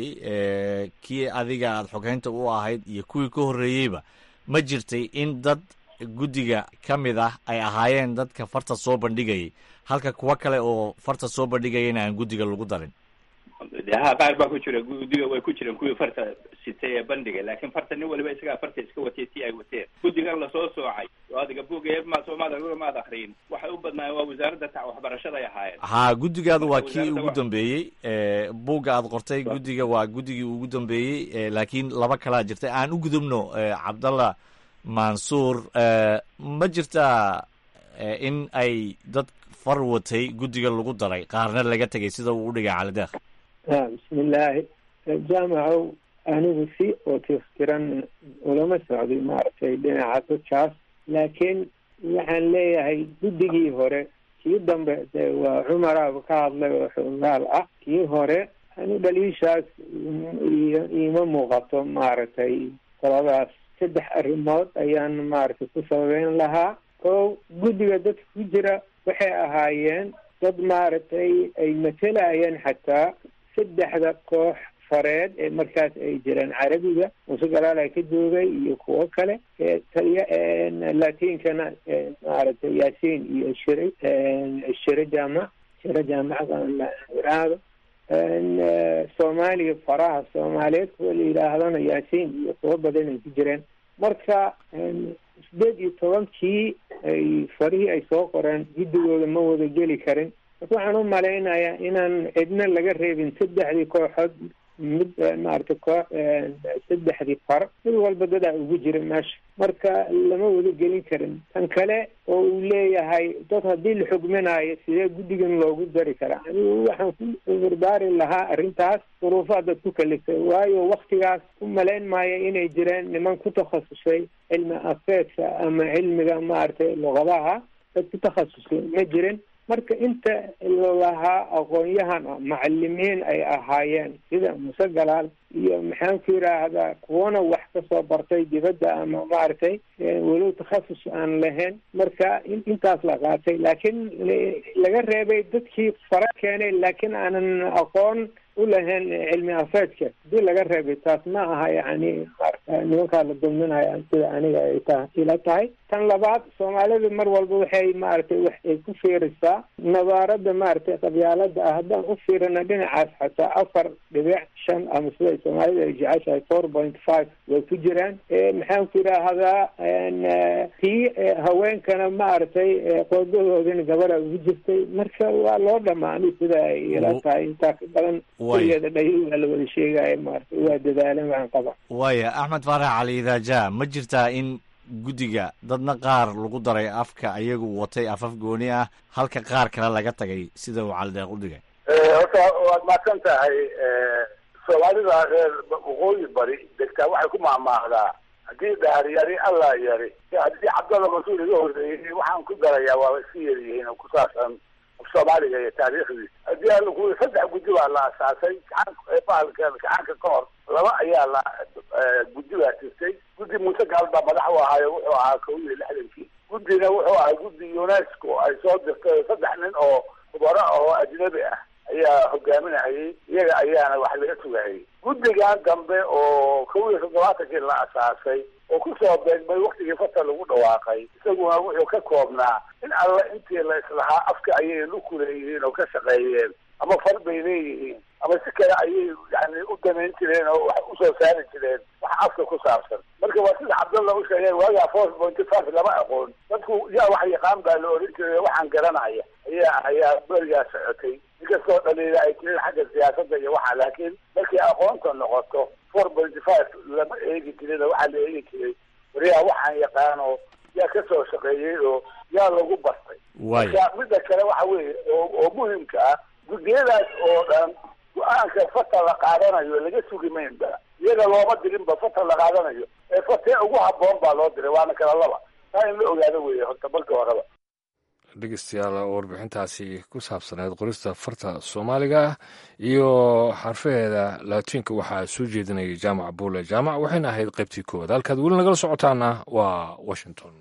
xulayay kii adiga aada xoghaynta u ahayd iyo kuwii ka horreeyeyba ma jirtay in dad guddiga ka mid ah ay ahaayeen dadka farta soo bandhigayay halka kuwo kale oo farta soo bandhigayana aan guddiga lagu darin de ha qaar baa ku jira guddiga way ku jireen kuwii farta sitay ee bandhiga laakiin farta nin waliba isagaa farta iska watay si ay wateen guddigan lasoo soocay oo adiga buugga ma soomaad maad akriyin waxay u badnaayeen waa wasaaradda ta waxbarashada ay ahaayeen haa guddigaadu waa kii ugu dambeeyey buugga aad qortay guddiga waa guddigii ugu dambeeyey laakiin laba kalaa jirtay aan u gudubno cabdallah mansuur ma jirtaa in ay dad far watay guddiga lagu daray qaarna laga tegay sida uu u dhigay calideeq bismillaahi jaamacow anigu si oo tiftiran ulama socday maaragtay dhinaca dadkaas laakiin waxaan leeyahay guddigii hore kii dambe de waa cumaraaba ka hadlay oo xoogaal ah kii hore anu dhaliishaas iima muuqato maaragtay qoladaas saddex arrimood ayaan maaragtay ku sababeyn lahaa kow guddiga dadka ku jira waxay ahaayeen dad maaragtay ay matelayeen xataa saddexda koox fareed ee markaas ay jireen carabiga muuse galaala ka joogay iyo kuwo kale taliya latinkana maaragtay yaasiin iyo shire shire jaamac shire jaamacdan la iraahdo soomaaliya faraha soomaaliyeed kuwa la yidhaahdana yaasiin iyo kuwo badan ay ku jireen marka sideed iyo tobankii ay farihii ay soo qoreen guddigooda ma wada geli karin marka waxaan u malaynayaa inaan cidna laga reebin saddexdii kooxood mid maaragtay koox saddexdii far mid walba dadaa ugu jira meesha marka lama wada gelin karin tan kale oo uu leeyahay dad haddii la xugminayo sidee guddigan loogu dari karaa anigu waxaan ku barbaari lahaa arrintaas duruufaha dad ku kaliftay waayo waktigaas ku malayn maayo inay jireen niman ku takhasusay cilmi afeedka ama cilmiga maaragtay luqadaha dad ku takhasusay ma jirin marka inta lalahaa aqoon-yahan ah macalimiin ay ahaayeen sida muse galaal iyo maxaan ku yidhaahdaa kuwana wax kasoo bartay dibadda ama maaragtay walow takhasus aan lahayn marka intaas la qaatay laakiin laga reebay dadkii fara keenay laakiin aanan aqoon u lahayn cilmi afeedka hadii laga reebay taas ma aha yani nimankaa la dulminaya sida aniga ay ta ila tahay tan labaad soomaalida mar walba waxay maaragtay wax ay ku fiirisaa nabaarada maaragtay qabyaalada ah haddaan u fiirina dhinacaas xataa afar dhibic shan ama sida soomaalida ay jeceshahay four point five way ku jiraan maxaan ku yidhaahdaa tii haweenkana maaragtay qoodahoodina gabadha ugu jirtay marka waa loo dhamaanay sida ay ila tahay intaa ka badan keligeeda dhayo waa la wada sheegaya maaragtay waa dadaalan waan qaba waaya axmed faarax cali idaaja ma jirtaa in guddiga dadna qaar lagu daray afka ayagu watay afaf gooni ah halka qaar kale laga tagay sida uu calideeq u dhigay horta waad mahadsan tahay soomaalida reer waqooyi bari degtaa waxay ku maahmaahdaa haddii dhaar yari allah yari haddii cabdalla mas-uul iga horreeyey waxaan ku darayaa waaba iska yaryihiin oo ku saabsan soomaaliga iyo taariikhdiisa haddii alla ku saddex guddi baa la asaasay gacan bahalka gacanka ka hor laba ayaa la guddi baa jirtay guddi muuse gaal baa madax u ahaayo wuxuu ahaa kow iyo lixdankii guddina wuxuu ahaa guddi unesco ay soo dirtay saddex nin oo khubaro ah oo ajnabi ah ayaa hogaaminayay iyaga ayaana wax laga sugayay guddigan dambe oo kow iyo toddobaatankii la asaasay oo kusoo beegmay waktigii fasal lagu dhawaaqay isaguna wuxuu ka koobnaa in alla intii la islahaa afka ayay luku leeyihiin oo ka shaqeeyeen ama far bay leeyihiin ama si kale ayay yani u damayn jireen oo wax usoo saari jireen wax afka ku saabsan marka waa sida cabdalla u sheegeen waagaa four pointy five lama aqoon dadku yaa wax yaqaan baa la oran jiray waxaan garanaya ayaa ayaa berigaa socotay inkastoo dhaliila ay jirin xagga siyaasadda iyo waxa laakiin markay aqoonta noqoto four pointy five lama eegi jirin oo waxaa la eegi jiray wariyaa waxaan yaqaano yaa ka soo shaqeeyey oo yaa lagu bartay marka midda kale waxa weeye oo oo muhimka ah guddiyadaas oo dhan go-aanka fata la qaadanayo laga sugi maynba iyaga looma dirinba fata la qaadanayo ee fatee ugu habboon baa loo diray waana kala laba taa in la ogaado weeye horta marka horeba dhegeystayaal oo warbixintaasi ku saabsaneed qorista farta soomaaliga ah iyo xarfaheeda laatiinka waxaa soo jeedinayay jaamac buule jaamac waxayna ahayd qaybtii koowaad halkaad weli nagala socotaana waa washington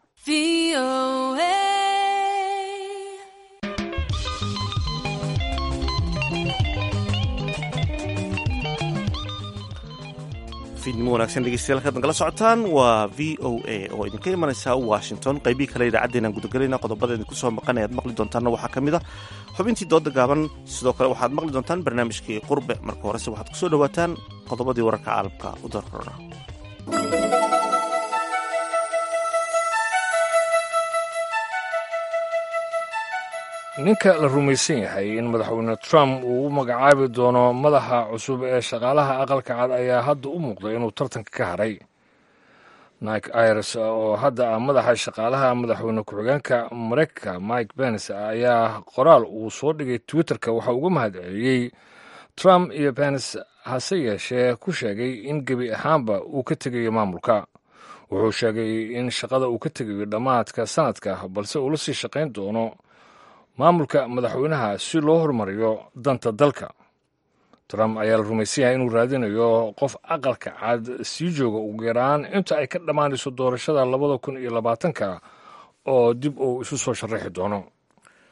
fiidnimo wanagsan dhegeystayaal kaad nagala socotaan waa v o a oo idinka imanaysa washington qaybihii kale idaacaddeenaan gudagelayna qodobada idinku soo maqan ayaad maqli doontaanna waxaa ka mid a xubintii dooda gaaban sidoo kale waxaad maqli doontaan barnaamijkii qurbe marka horese waxaad kusoo dhawaataan qodobadii wararka caalamka u darrora ninka la rumaysan yahay in madaxweyne trump uu u magacaabi doono madaxa cusub ee shaqaalaha aqalka cad ayaa hadda u muuqday inuu tartanka ka haray nike irs oo hadda ah madaxa shaqaalaha madaxweyne ku-xigeenka mareykanka mike pence ayaa qoraal uu soo dhigay twitterka waxa uga mahad celiyey trump iyo pence hase yeeshee ku sheegay in gebi ahaanba uu ka tegayo maamulka wuxuu sheegay in shaqada uu ka tegayo dhammaadka sanadka balse uu la sii shaqayn doono maamulka madaxweynaha si loo horumariyo danta dalka trump ayaa la rumaysan yahay inuu raadinayo qof aqalka cad sii jooga ugu yaraan inta ay ka dhammaanayso doorashada labada kun iyo labaatanka oo dib uu isu soo sharaxi doono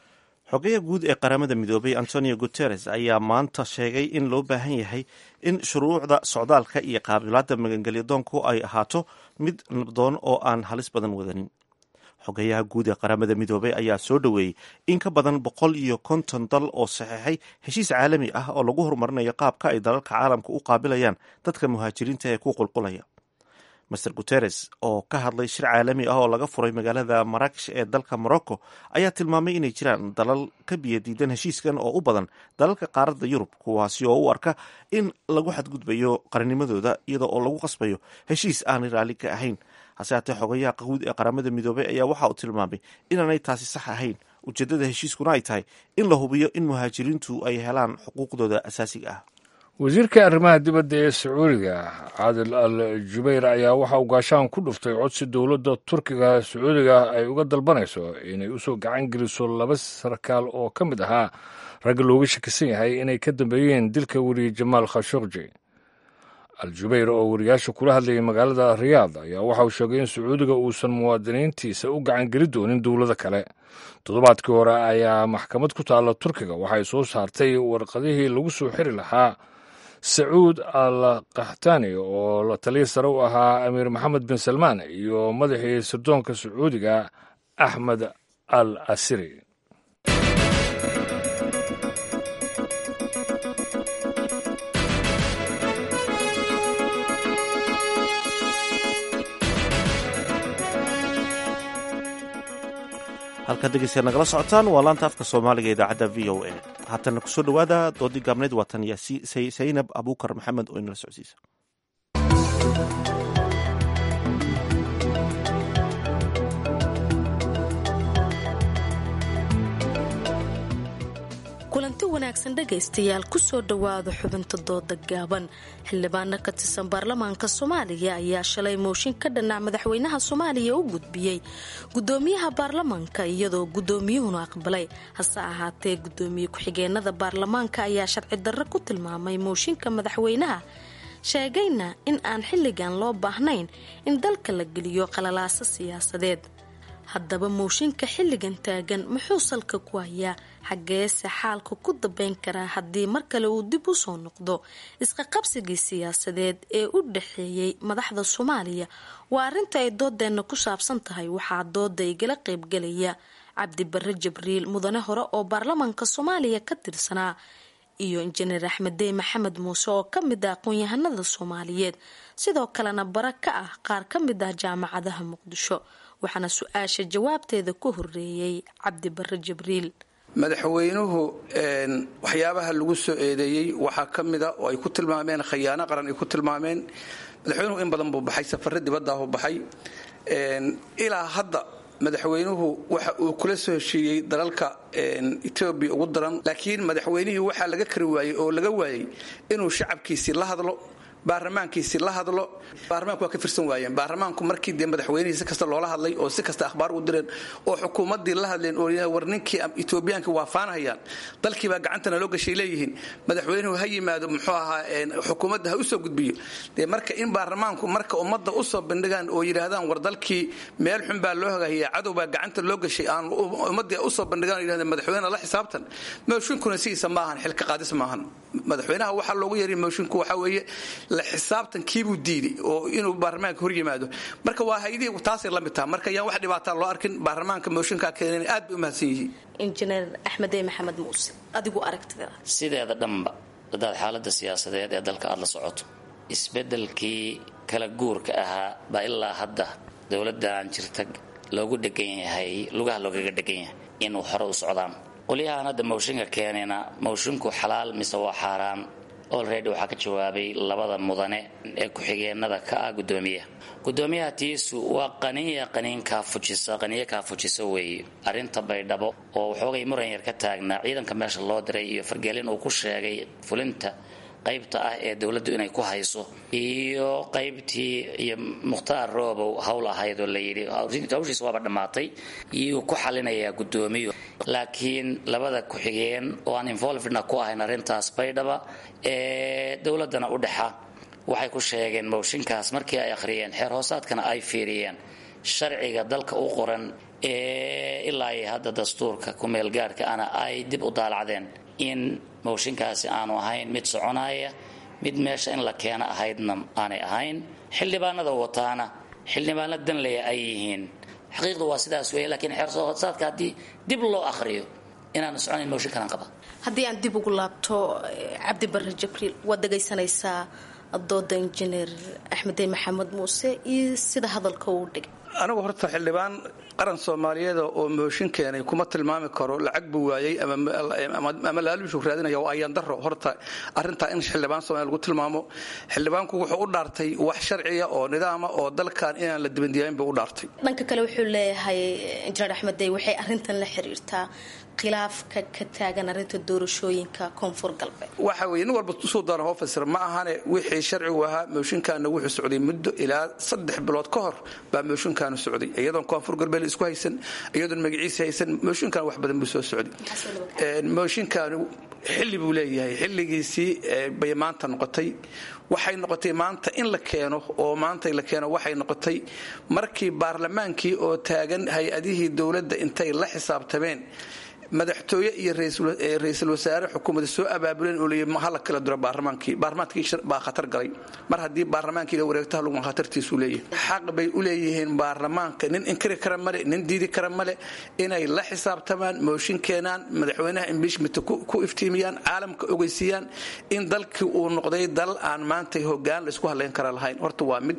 xogeya guud ee qaramada midoobay antonio guteres ayaa maanta sheegay in loo baahan yahay in shuruucda socdaalka iyo qaabilaada magangelyadoonku ay ahaato mid nabdoon oo aan halis badan wadanin xogeyaha guud ee qaramada midoobay ayaa soo dhoweeyey in ka badan boqol iyo konton dal oo saxeexay heshiis caalami ah oo lagu horumarinayo qaabka ay dalalka caalamka u qaabilayaan dadka muhaajiriinta ee ku qulqulaya master guteres oo ka hadlay shir caalami ah oo laga furay magaalada maraakish ee dalka morocco ayaa tilmaamay inay jiraan dalal ka biyo diidan heshiiskan oo u badan dalalka qaaradda yurub kuwaasi oo u arka in lagu xadgudbayo qarinimadooda iyada oo lagu qasbayo heshiis aanay raalli ka ahayn hase haatee xogayaha guud ee qaramada midoobay ayaa waxa uu tilmaamay inaanay taasi sax ahayn ujeeddada heshiiskuna ay tahay in la hubiyo in muhaajiriintu ay helaan xuquuqdooda asaasiga ah wasiirka arrimaha dibadda ee sacuudiga caadil al jubayr ayaa waxa uu gaashaan ku dhuftay codsi dowladda turkiga sacuudiga ay uga dalbanayso inay usoo gacan geliso laba sarkaal oo ka mid ahaa ragga looga shakisan yahay inay ka dambeeyeen dilka weriye jamaal khashokji al jubayr oo wariyaasha kula hadlayay magaalada riyaad ayaa waxa uu sheegay in sacuudiga uusan muwaadiniintiisa u gacan geli doonin dowlado kale toddobaadkii hore ayaa maxkamad ku taalla turkiga waxay soo saartay warqadihii lagu soo xiri lahaa sacuud al kahtani oo la taliya sare u ahaa amiir maxamed bin salmaan iyo madaxii sirdoonka sacuudiga axmed al asiri halkaad dhegeystayaad nagala socotaan waa laanta afka soomaaliga idaacadda v o a haatana kusoo dhowaada doodii gaabnayd waa tan saynab abuukar maxamed oo inala socodsiisa kulanti wanaagsan dhegaystayaal kusoo dhowaada xubinta dooda gaaban xildhibaano ka tirsan baarlamaanka soomaaliya ayaa shalay mooshin ka dhanac madaxweynaha soomaaliya u gudbiyey gudoomiyaha baarlamaanka iyadoo gudoomiyuhuna aqbalay hase ahaatee gudoomiye ku-xigeenada baarlamaanka ayaa sharci darro ku tilmaamay mooshinka madaxweynaha sheegayna in aan xilligan loo baahnayn in dalka la geliyo qalalaaso siyaasadeed haddaba mooshinka xilligan taagan muxuu salka ku hayaa xaggeese xaalka ku dambeyn karaa haddii mar kale uu dib u soo noqdo isqaqabsigii siyaasadeed ee u dhaxeeyey madaxda soomaaliya waa arrinta ay doodeenna ku saabsan tahay waxaa dooda igala qaybgalaya cabdi barre jibriil mudane hore oo baarlamaanka soomaaliya ka tirsanaa iyo injineer axmeddey maxamed muuse oo ka mid ah aqoon-yahanada soomaaliyeed sidoo kalena bara ka ah qaar ka mid ah jaamacadaha muqdisho waxaana su-aasha jawaabteeda ku horeeyey cabdi barre jibriil madaxweynuhu waxyaabaha lagu soo eedeeyey waxaa ka mida oo ay ku tilmaameen khayaano qaran ay ku tilmaameen madaxweynuhu in badan buu baxay safare dibadaahu baxay ilaa hadda madaxweynuhu waxa uu kula soo heshiiyey dalalka etoobiya ugu daran laakiin madaxweynihii waxaa laga kari waayey oo laga waayey inuu shacabkiisii la hadlo baarlamaankiisi la hadlo baarlamaanku waa ka firsan waayeen baarlamaanku markii dee madaxweynihii si kasta loola hadlay oo si kasta akhbaar u direen oo xukuumaddii la hadleen oo war ninkii etoobiyaanka waa faanhayaan dalkiibaa gacantana loo gashay leeyihiin madaxweynuhu ha yimaado muxuu ahaa xukuumadda ha usoo gudbiyo dee marka in baarlamaanku marka ummadda usoo bandhigaan oo yidhaahdaan war dalkii meel xun baa loo hagahiya cadow baa gacanta loo gashay aan ummaddii usoo bandhigaan yidhahdeen madaxweyne la xisaabtan mooshinkuna sidiisa maahan xilka qaadis maahan madaxweynaha waxaa loogu yeeray moshinku waxaa weeye la xisaabtankiibuu diiday oo inuu baarlamaanka hor yimaado marka waa haydihii taasay la mid taha marka yaan wax dhibaataa loo arkin baarlamaanka mooshinkaa keenan aad bay u mahadsan yihiin injineer axmedey maxamed muuse adigu aragtida sideeda dhanba hadaad xaalada siyaasadeed ee dalka aada la socoto isbedelkii kala guurka ahaa baa ilaa hadda dowladan jirta loogu dhegan yahay lugaha loogaga dhegan yahay inuu hore u socdaan qolyahaan hadda mooshinka keenayna moshinku xalaal mise waa xaaraan olready waxaa ka jawaabay labada mudane ee ku-xigeenada ka ah gudoomiyaha gudoomiyaha tiisu waa qaniya qaniin kaafujisa qaniyo kaafujisa weeye arrinta baydhabo oo waxoogay muran yar ka taagnaa ciidanka meesha loo diray iyo fargelin uu ku sheegay fulinta qaybta ah ee dowladdu inay ku hayso iyo qaybtii iyo mukhtaar roobow howl ahayd oo layidhi hawshiis waaba dhammaatay iyuu ku xalinayaa guddoomiyu laakiin labada ku-xigeen oo aan involvedna ku ahayn arrintaas baydhaba ee dowladdana u dhexa waxay ku sheegeen mooshinkaas markii ay akhriyeen xeer hoosaadkana ay fiiriyeen sharciga dalka u qoran ee ilaa iyo hadda dastuurka kumeel gaarhka ana ay dib u daalacdeen in mooshinkaasi aanu ahayn mid soconaya mid meesha in la keeno ahaydna aanay ahayn xildhibaanada wataana xildhibaano danleya ay yihiin xaqiiqdu waa sidaas weeye laakiin xeersaadka haddii dib loo akhriyo inaanu soconayn mooshinkanaan qaba haddii aan dib ugu laabto cabdi barre jibriil waad dhegaysanaysaa dooda injineer axmedey maxamed muuse iyo sida hadalka uu dhigay anigu horta xildhibaan qaran soomaaliyeed oo mooshin keenay kuma tilmaami karo lacag buu waayey ama laaluushu raadinaya waa ayaan daro horta arintaa in xildhibaan soomaaliya lagu tilmaamo xildhibaanku wuxuu u dhaartay wax sharciya oo nidaama oo dalkan inaan la dibandiyaayn buu u dhaartay dhanka kale wuxuu leeyahay injineer axmedey waxay arintan la xiriirtaa khilaafka ka taagan arinta doorashooyinka koonfur galbeed waxa weye nin walba suu doona hoo fasir ma ahane wixii sharcigu ahaa mooshinkaana wuxuu socday muddo ilaa saddex bilood ka hor baa mooshinkaanu socday iyadoon koonfur galbeed isku haysan iyadoon magaciisa haysan mooshinkan wax badan buu soo socday mooshinkaanu xilli buu leeyahay xilligiisii bay maanta noqotay waxay noqotay maanta in la keeno oo maanta la keeno waxay noqotay markii baarlamaankii oo taagan hay-adihii dowladda intay la xisaabtameen madaxtooye iyo ra-iisul wasaare xukuumadda soo abaabuleen oo leeyahy hala kala diro baarlamaankii baarlamaankii baa khatar galay mar haddii baarlamaankii la wareegto haluguma khatartiisuu leeyahay xaq bay u leeyihiin baarlamaanka nin inkiri kara male nin diidi kara male inay la xisaabtamaan mooshin keenaan madaxweynaha imbiishmenta ku iftiimiyaan caalamka ogeysiiyaan in dalkii uu noqday dal aan maanta hogaan la isku hadlayn kara lahayn horta waa mid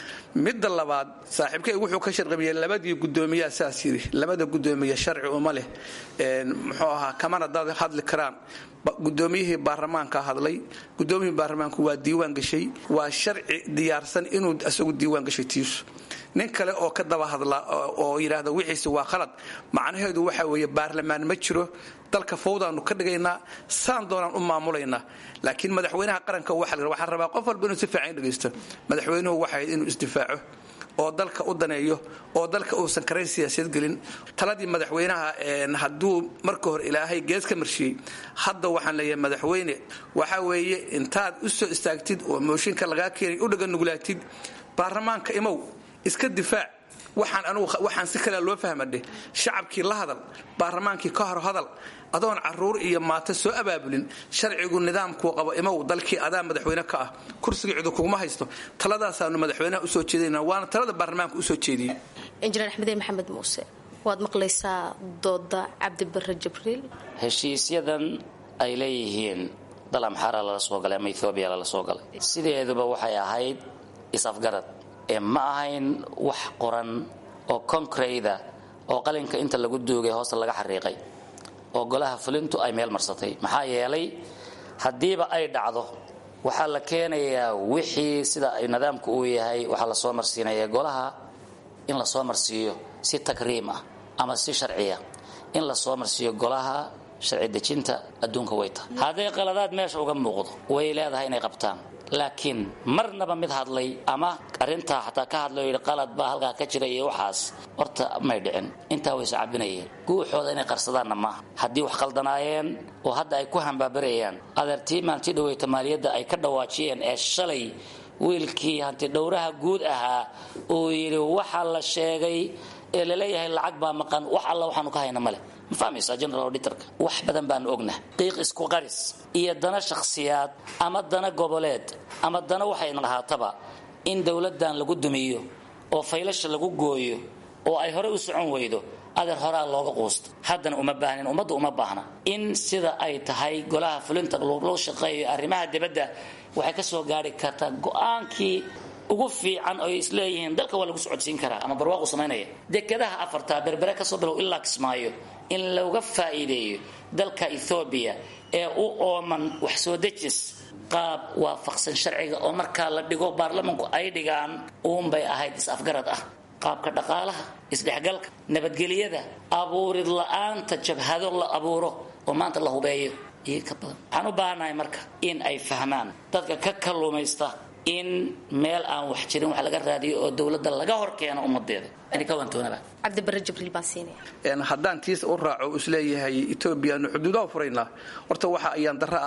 midda labaad saaxiibkay wuxuu ka sharqabiyey labadii gudoomiyaa saas yidhi labada gudoomiye sharci uma leh muxuu ahaa kamana dad hadli karaan gudoomiyihii baarlamaanka hadlay gudoomiyihii baarlamaanku waa diiwaan gashay waa sharci diyaarsan inuu isagu diiwaan gashay tiisu nin kale oo ka daba hadla oo yidhaahda wixiisi waa khalad macnaheedu waxa weeye baarlamaan ma jiro dalka fawdaanu ka dhigaynaa saan doonaan u maamulaynaa laakiin madaxweynaha qaranka waxaan rabaa qof walba inuu si fiican dhegaysto madaxweynuhu waxay inuu isdifaaco oo dalka u daneeyo oo dalka uusan karayn siyaasiyad gelin taladii madaxweynaha hadduu marka hore ilaahay gees ka marshiyey hadda waxaan leeyahay madaxweyne waxa weeye intaad u soo istaagtid oo mooshinka lagaa keenay u dhaganuglaatid baarlamaanka imow iska difaac waxaan anugu waxaan si kale loo fahmadhe shacabkii la hadal baarlamaankii ka hor hadal adoon caruur iyo maato soo abaabulin sharcigu nidaamkuu qabo imow dalkii adaa madaxweyne ka ah kursiga cidu kuguma haysto taladaasaanu madaxweynaha usoo jeedayna waana talada baarlamaanka usoo jeediyey injineer axmedey maxamed muuse waad maqlaysaa dooda cabdi barre jibriil heshiisyadan ay leeyihiin dal amxaara lala soo galay ama ethoobiya lala soo galay sideeduba waxay ahayd is-afgarad ee ma ahayn wax qoran oo konkreyda oo qalinka inta lagu duugay hoosta laga xariiqay oo golaha fulintu ay meel marsatay maxaa yeelay haddiiba ay dhacdo waxaa la keenayaa wixii sida ay nidaamku uu yahay waxaa lasoo marsiinaya golaha in lasoo marsiiyo si takriim ah ama si sharciya in lasoo marsiiyo golaha sharci dejinta adduunka way tahay hadday qaladaad meesha uga muuqdo way leedahay inay qabtaan laakiin marnaba mid hadlay ama arintaa xataa ka hadlay yidhi qalad baa halkaa ka jira iyo waxaas horta may dhicin intaa way iscabinayeen guuxooda inay qarsadaanna maaha haddii wax qaldanaayeen oo hadda ay ku hambaabarayaan adeertii maantii dhaweyta maaliyadda ay ka dhawaajiyeen ee shalay wiilkii hantidhowraha guud ahaa uu yidhi waxa la sheegay ee laleeyahay lacag baa maqan wax alla waxaanu ka hayna male ma fahmaysaa general auditorka wax badan baanu ognah qiiq isku qaris iyo dana shakhsiyaad ama dana goboleed ama dana waxay lahaataba in dowladdan lagu dumiyo oo faylasha lagu gooyo oo ay hore u socon weydo adeer horaa looga quusta haddana uma baahnin ummadda uma baahna in sida ay tahay golaha fulinta loo shaqeeyo arrimaha dibadda waxay ka soo gaari kartaa go-aankii ugu fiican oy isleeyihiin dalka waa lagu socodsiin karaa ama barwaaqu samaynaya dekadaha afartaa berbere kasoo bilow ilaa kismaayo in looga faa'iideeyo dalka ethoobiya ee u ooman wax soo dejis qaab waafaqsan sharciga oo markaa la dhigo baarlamanku ay dhigaan uunbay ahayd is-afgarad ah qaabka dhaqaalaha isdhexgalka nabadgelyada abuurid la-aanta jabhado la abuuro oo maanta la hubeeyo iyo ka badan waxaan u baahannahay marka in ay fahmaan dadka ka kalluumaysta in meel aan wax jirin wax laga raadiyo oo dowladda laga hor keeno ummadeeda cabdibare jibriil baan siinaya haddaan tiis u raaco isleeyahay etoobiyaanu xuduudaha furaynaa horta waxa ayaan darro ah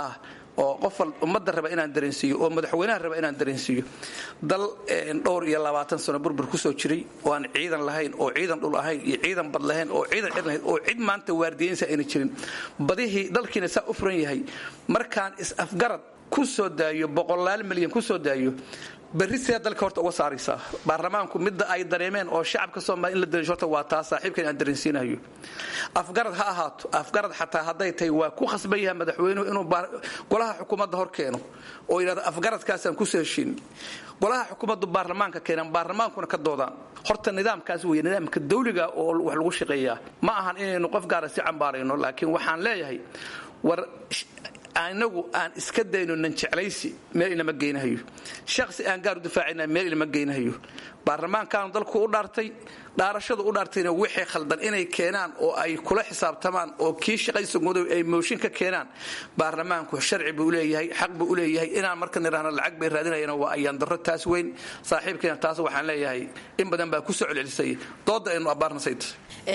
oo qof ummadda raba inaan dareensiiyo oo madaxweynaha raba inaan dareensiiyo dal dhowr iyo labaatan sano burbur kusoo jiray oo aan ciidan lahayn oo ciidan dhul ahayn iyo ciidan bad lahayn oo ciidan cid lahayn oo cid maanta waardiyeynsa ayna jirin badihii dalkiina saa u furan yahay markaan is-afgarad ku soo daayo boqolaal milyan ku soo daayo berri see dalka horta uga saaraysaa baarlamaanku midda ay dareemeen oo shacabka soomaaliya in la dareensho horta waa taa saaxiibkan aan dareensiinayo afgarad ha ahaato afgarad xataa hadday tahay waa ku khasban yahay madaxweynuhu inuu golaha xukuumadda hor keeno oo yidhahdo afgaradkaasaan kusoo heshiin golaha xukuumaddu baarlamaanka keenaan baarlamaankuna ka doodaan horta nidaamkaas weeye nidaamka dawliga oo wax lagu shaqeeyaa ma ahan inaynu qof gaara si cambaarayno laakiin waxaan leeyahay war anagu aan iska dayno nan jeclaysi meel inama geynahayo shaqsi aan gaar u difaacina meel inama geynahayo baarlamaankaanu dalku u dhaartay dhaarashadu u dhaartayna wixii khaldan inay keenaan oo ay kula xisaabtamaan oo kii shaqaysa gudow ay mooshin ka keenaan baarlamaanku sharci buu leeyahay xaq buu u leeyahay inaan marka nidhaahno lacag bay raadinayaan waa ayaan darro taas weyn saaxiibkeena taas waxaan leeyahay in badan baa ku soo celcelisay doodda aynu abbaarnasayt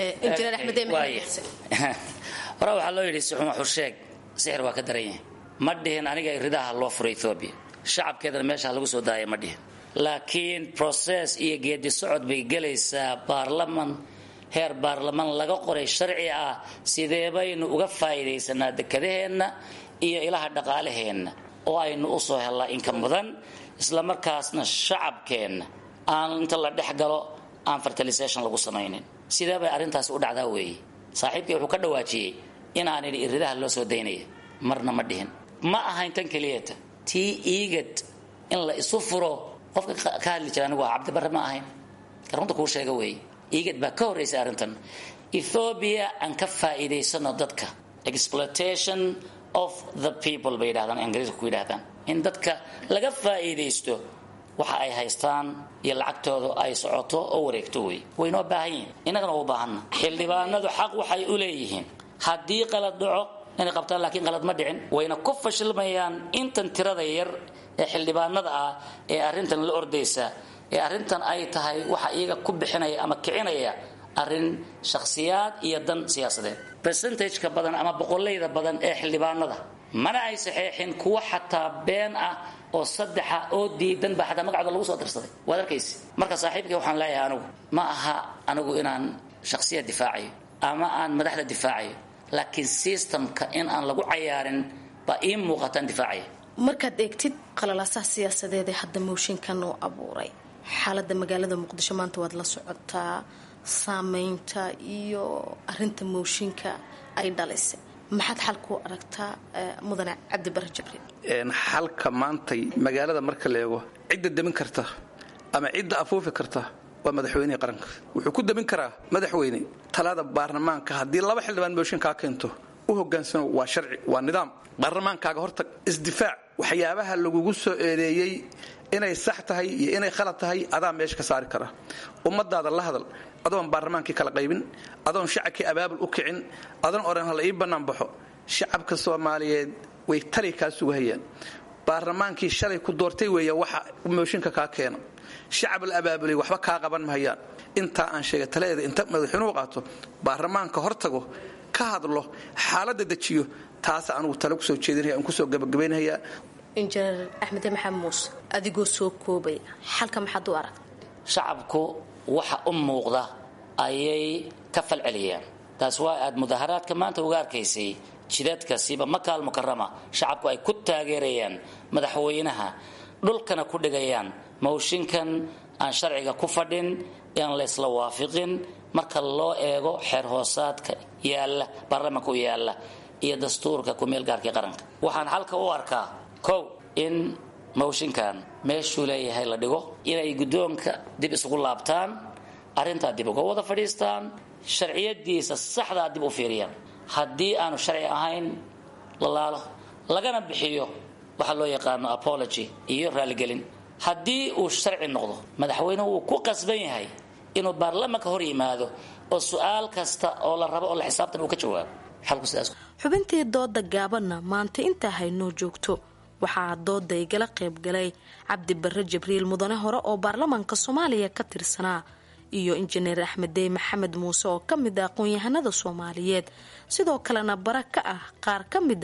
hore waxaa loo yidhi sixuma xursheeg sixir waa ka daran yahay ma dhihin aniga ridaha loo furo ethoobiya shacabkeedana meesha lagu soo daaya ma dhihin laakiin process iyo geedi socod bay gelaysaa baarlaman heer baarlaman laga qoray sharci ah sidee baynu uga faa'iidaysanaa dekadaheenna iyo ilaha dhaqaalaheenna oo aynu u soo hellaa inka mudan isla markaasna shacabkeenna aan inta la dhex galo aan fertilisation lagu samaynin sidee bay arrintaasi u dhacdaa weeye saaxiibkii wuxuu ka dhawaajiyey inaan idhi iridaha loo soo daynaya marna ma dhihin ma ahayn tan keliyata tii iigad in la isu furo qofka ka hadli jira anigu waa cabdibarre ma ahayn runta kuu sheega weeye iigad baa ka horraysay arrintan ethoobiya aan ka faa'iidaysano dadka exploitation of the people bay yidhahdaan ingiriiska ku yidhahdaan in dadka laga faa'iidaysto waxa ay haystaan iyo lacagtooda ay socoto oo wareegto wey waynoo baahan yihin innagana u baahanna xildhibaanadu xaq waxay u leeyihiin haddii qalad dhaco inay qabtaan laakiin qalad ma dhicin wayna ku fashilmayaan intan tirada yar ee xildhibaanada ah ee arrintan la ordaysa ee arrintan ay tahay waxa iyaga ku bixinaya ama kicinaya arrin shakhsiyaad iyo dan siyaasadeed percentageka badan ama boqolayda badan ee xildhibaanada mana ay saxeexin kuwa xataa been ah oo saddexa oo diidan baa xataa magacooda lagu soo dirsaday waad arkaysi marka saaxiibkay waxaan leeyahay anigu ma aha anigu inaan shakhsiyad difaacayo ama aan madaxda difaacayo laakiin systemka in aan lagu cayaarin baa ii muuqataan difaacaya markaad eegtid qalalaasaha siyaasadeed ee hadda mooshinkan uu abuuray xaalada magaalada muqdisho maanta waad la socotaa saameynta iyo arinta mooshinka ay dhalisay maxaad xal ku aragtaa mudane cabdibare jibriil xalka maantay magaalada marka la eego cidda demin karta ama cidda afuufi karta waa madaxweynihii qaranka wuxuu ku demin karaa madaxweyne talada baarlamaanka haddii laba xildhibaan mooshin kaa keento u hogaansano waa sharci waa nidaam baarlamaankaaga hortag isdifaac waxyaabaha lagugu soo eedeeyey inay sax tahay iyo inay khalad tahay adaa meesha ka saari kara ummadaada la hadal adoon baarlamaankii kala qaybin adoon shacabkii abaabul u kicin adoon odhan hala ii bannaan baxo shacabka soomaaliyeed way tali kaa sugahayaan baarlamaankii shalay ku doortay weeya waxa mooshinka kaa keena shacab la abaabulay waxba kaa qaban mahayaan intaa aan sheegay taladeeda inta madaxweynuhu qaato baarlamaanka hortago ka hadlo xaaladda dejiyo taasa anugu tale kusoo jeedinaya aan kusoo gabagabaynayaa injineer axmed maxamed muuse adigoo soo koobaya xalka maxaad u arag shacabku waxa u muuqda ayay ka falceliyaan taas waa aad mudaharaadka maanta uga arkaysay jidadkasiiba makaal mukarama shacabku ay ku taageerayaan madaxweynaha dhulkana ku dhigayaan mawshinkan aan sharciga ku fadhin aan laysla waafiqin marka loo eego xeer hoosaadka yaalla baarlamaanka u yaalla iyo dastuurka kumeel gaarkii qaranka waxaan halka u arkaa kow in mawshinkan meeshuu leeyahay la dhigo inay guddoonka dib isugu laabtaan arrintaa dib uga wada fadhiistaan sharciyadiisa saxdaa dib u fiiriyaan haddii aanu sharci ahayn la laalo lagana bixiyo waxaa loo yaqaano apology iyo raaligelin haddii uu sharci noqdo madaxweynuhu wuu ku qasban yahay inuu baarlamaanka hor yimaado oo su-aal kasta oo la rabo oo la xisaabtan uu ka jawaabo xalku sidaas xubintii dooda gaabanna maanta intaa haynoo joogto waxaa dooda igala qaybgalay cabdi barre jibriil mudane hore oo baarlamaanka soomaaliya ka tirsanaa iyo injineer axmed dey maxamed muuse oo ka mid ah aqoon-yahanada soomaaliyeed sidoo kalena bara ka ah qaar ka mid ah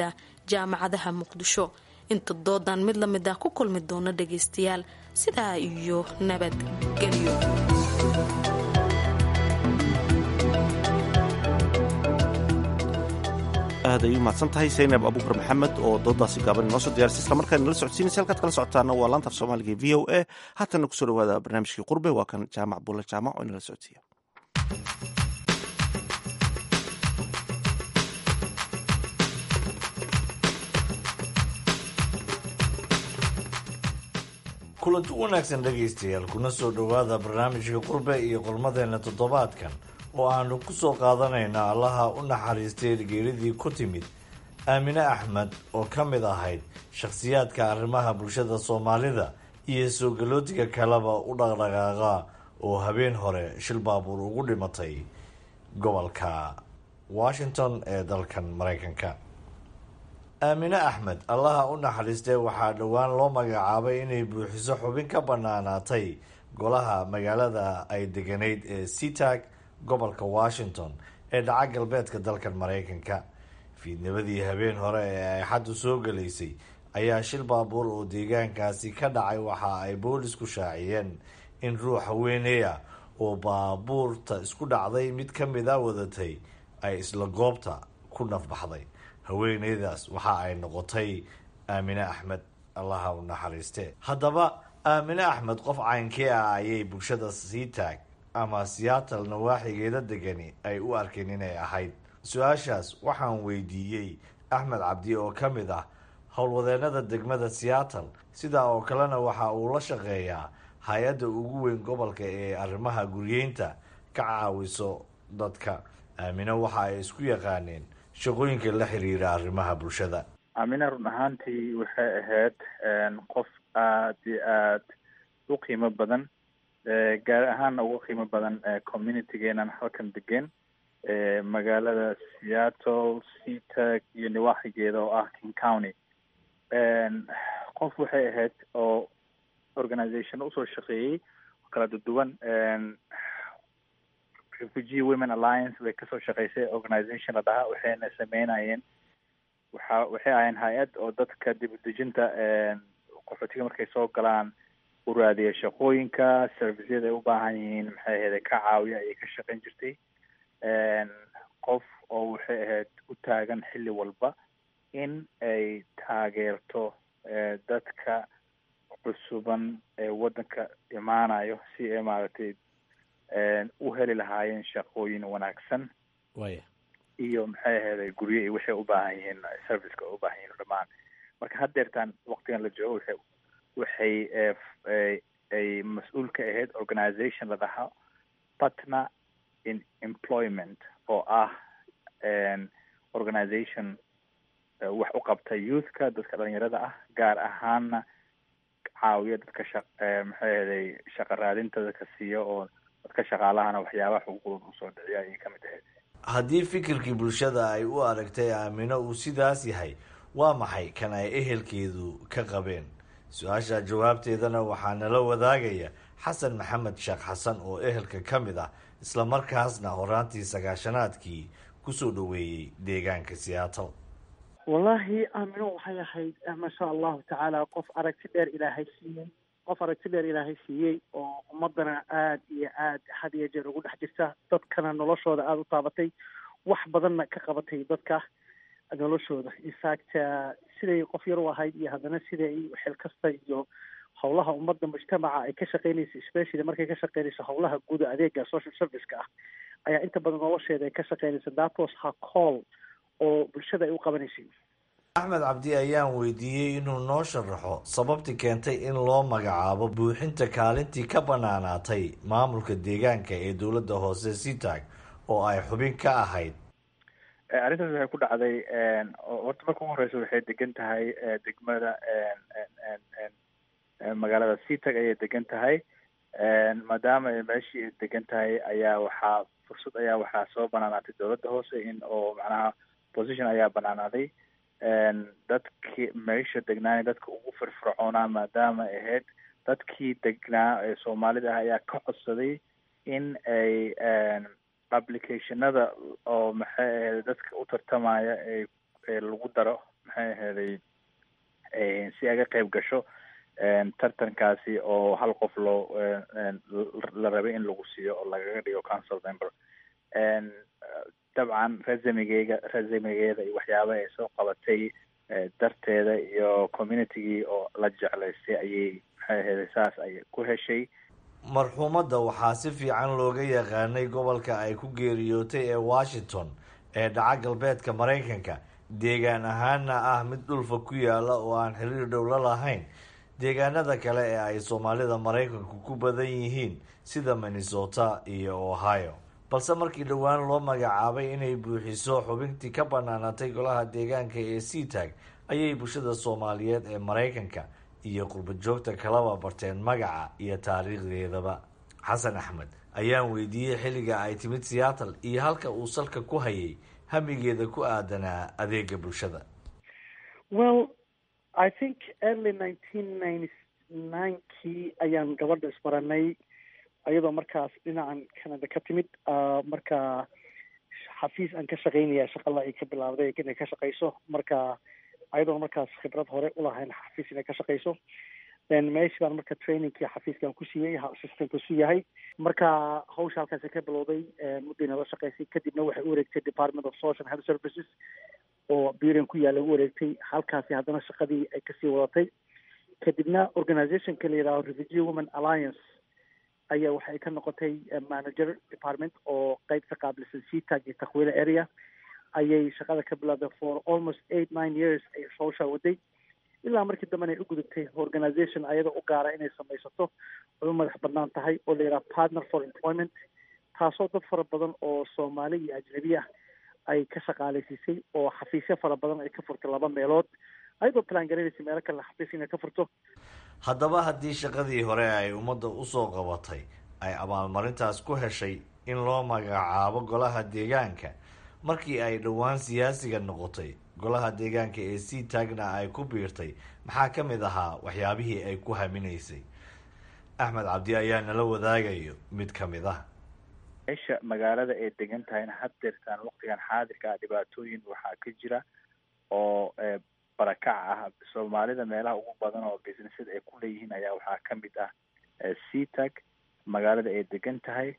jaamacadaha muqdisho inta doodan mid la mid ah ku kulmi doona dhagaystayaal sidaa iyo nabadgelyo aad ay u mahadsan tahay saynab abuukar maxamed oo doodaasi gaaban inoo soo diyaarisay isla markaan nala socodsiinaysa halkaad kala socotaana waa laanta af soomaaliga e v o a haatana kusoo dhawaada barnaamijkii qurbe waa kan jaamac bulle jaamac oo inala socodsiiya kulanti wanaagsan dhegaystayaal kuna soo dhowaada barnaamijka qurbe iyo qolmadeenna toddobaadkan oo aanu ku soo qaadanayna allaha u naxariistay geeridii ku timid aamine axmed oo ka mid ahayd shakhsiyaadka arrimaha bulshada soomaalida iyo soo galootiga kaleba u dhaqdhaqaaqa oo habeen hore shil baabuur ugu dhimatay gobolka washington ee dalkan maraykanka aamine axmed allaha u naxariistee waxaa dhowaan loo magacaabay inay buuxiso xubin ka bannaanaatay golaha magaalada ay deganayd ee seatag gobolka washington ee dhaca galbeedka dalkan maraykanka fiidnabadii habeen hore ee ay xaddu soo galaysay ayaa shil baabuur oo deegaankaasi ka dhacay waxa ay boolisku shaaciyeen in ruux haweeneya oo baabuurta isku dhacday mid ka mid a wadatay ay isla goobta ku nafbaxday haweeneydaas waxa ay noqotay aamine axmed allaha u naxariiste haddaba aamine axmed qof caynkee ah ayay bulshada sii taag ama siyaatal nawaaxigeeda degani ay u arkeen inay ahayd su-aashaas waxaan weydiiyey axmed cabdi oo ka mid ah howlwadeenada degmada seattle sidaa oo kalena waxa uu la shaqeeyaa hay-adda ugu weyn gobolka ee arrimaha guryeynta ka caawiso dadka aamine waxa ay isku yaqaaneen shaqooyinka la xiriira arrimaha bulshada aamina run ahaantii waxay ahayd qof aada iyo aad u qiimo badan gaar ahaanna ugu qiimo badan communitygeenan halkan degan magaalada seattle seatag iyo niwaaxigeeda oo ah king county qof waxay ahayd oo organization usoo shaqeeyey oo kala duduwan refugee women alliance way kasoo shaqeysay organization la dhahaa waxayna sameynayeen waxa waxay ahayeen hay-ad oo dadka dib udejinta qaxootiga markay soo galaan u raadiya shaqooyinka servicyada ay u baahan yihiin maxay ahayd ka caawiya ayay ka shaqeyn jirtay qof oo waxay ahayd u taagan xilli walba in ay taageerto dadka cusuban ee waddanka imaanayo si ay maaragtay u heli lahaayeen shaqooyin wanaagsan iyo maxay ahayd guryo iyo waxay u baahan yihiin serviceka u baahan yihiin dhamaan marka haddeertaan waqtigan la joogo waxay waxay ay mas-uul ka ahayd organization la dhahaa partner in employment oo ah organization wax u qabta youthka dadka dhalinyarada ah gaar ahaana caawiya dadka shaq maxay ahaday shaqa raadinta dadka siiya oo dadka shaqaalahana waxyaabaha xuquuqdooda usoo dhiciya ayay ka mid ahayd haddii fikirkii bulshada ay u aragtay aamino uu sidaas yahay waa maxay kan ay ehelkeedu ka qabeen su-aasha jawaabteedana waxaa nala wadaagaya xasan maxamed sheekh xasan oo ehelka ka mid ah isla markaasna horaantii sagaashanaadkii kusoo dhoweeyey deegaanka seattle wallaahi aamino waxay ahayd maasha allahu tacaala qof aragti dheer ilaahay siiyey qof aragti dheer ilaahay siiyey oo ummadana aada iyo aad had iyo jeer ugu dhex jirta dadkana noloshooda aada u taabatay wax badanna ka qabatay dadka noloshooda infact siday qof yar u ahayd iyo haddana siday xil kasta iyo howlaha ummadda mujtamaca ay ka shaqeynaysa especially markay ka shaqeynayso howlaha guuda adeega social serviceka ah ayaa inta badan nolosheeda ay ka shaqeynaysa that was her call oo bulshada ay u qabanaysay axmed cabdi ayaan weydiiyey inuu noo sharaxo sababtii keentay in loo magacaabo buuxinta kaalintii ka banaanaatay maamulka deegaanka ee dowladda hoose seatag oo ay xubin ka ahayd arrintaas waxay ku dhacday horta marka ugu horeysa waxay degan tahay degmada magaalada seatag ayay degan tahay maadaama ay meeshii ay degan tahay ayaa waxaa fursad ayaa waxaa soo banaanaatay dowladda hoose in oo macnaha position ayaa banaanaaday dadkii meesha degnaana dadka ugu firfircoonaa maadaama ay ahayd dadkii degnaa ee soomaalida ah ayaa ka codsaday in ay applicationada oo maxay ahayd dadka u tartamaya ee lagu daro maxay aheeday si aga qayb gasho tartankaasi oo hal qof loo la rabay in lagu siiyo oo lagaga dhigo council member dabcan resumegeega resumegeeda iyo waxyaabaha ay soo qabatay darteeda iyo communitygii oo la jeclaystay ayay maxay aheeday saas ay ku heshay marxuumadda waxaa si fiican looga yaqaanay gobolka ay ku geeriyootay ee washington ee dhaca galbeedka maraykanka deegaan ahaanna ah mid dhulfa ku yaala oo aan xiriir dhowla lahayn deegaanada kale ee ay soomaalida maraykanku ku badan yihiin sida minnesota iyo ohio balse markii dhowaan loo magacaabay inay buuxiso xubintii ka banaanatay golaha deegaanka ee seatag ayay bulshada soomaaliyeed ee maraykanka iyo qurba joogta kalaba barteen magaca iyo taariikhdeedaba xasan axmed ayaan weydiiyey xilliga ay timid seattle iyo halka uu salka ku hayay hamigeeda ku aadanaa adeega bulshada well i think early nineteen ninety ninekii ayaan gabadha isbaranay iyadoo markaas dhinacan canada ka timid marka xafiis aan ka shaqaynaya shaqala ay ka bilaabday inay ka shaqayso marka ayadoona markaas khibrad hore ulahayn xafiis inay ka shaqayso then meeshi baan marka trainingkii xafiiskan ku siiyey assistant su yahay marka hawsha halkaasi ka bilowday muddayna la shaqaysay kadibna waxay u wareegtay department of social health services oo buren ku yaalla u wareegtay halkaasi haddana shaqadii ay kasii wadatay kadibna organizationka la yidhaho refugee women alliance ayaa waxay ka noqotay manager department oo qeyb ka qaabilsan seatag iyo takhwiile area ayay shaqada ka bilowday for almost eight nine years ay hawshaa waday ilaa markii dambena ay u gudubtay organization ayada u gaara inay samaysato ay u madax banaan tahay oo la yidhaha partner for employment taasoo dad fara badan oo soomaali iyo ajnabi ah ay ka shaqaalaysiisay oo xafiisyo fara badan ay ka furtay laba meelood ayadoo plan garaynaysa meelo kale xafiis inay ka furto haddaba haddii shaqadii hore ay ummadda usoo qabatay ay abaalmarintaas ku heshay in loo magacaabo golaha deegaanka markii ay dhowaan siyaasiga noqotay golaha deegaanka ee sii taagna ay ku biirtay maxaa ka mid ahaa waxyaabihii ay ku haminaysay axmed cabdi ayaa nala wadaagayo mid ka mid ah meesha magaalada ay degan tahayna haddeertaan waqtigan xaadirka ah dhibaatooyin waxaa ka jira oo barakac ah soomaalida meelaha ugu badan oo businesada ay ku leeyihiin ayaa waxaa ka mid ah seatag magaalada ay degan tahay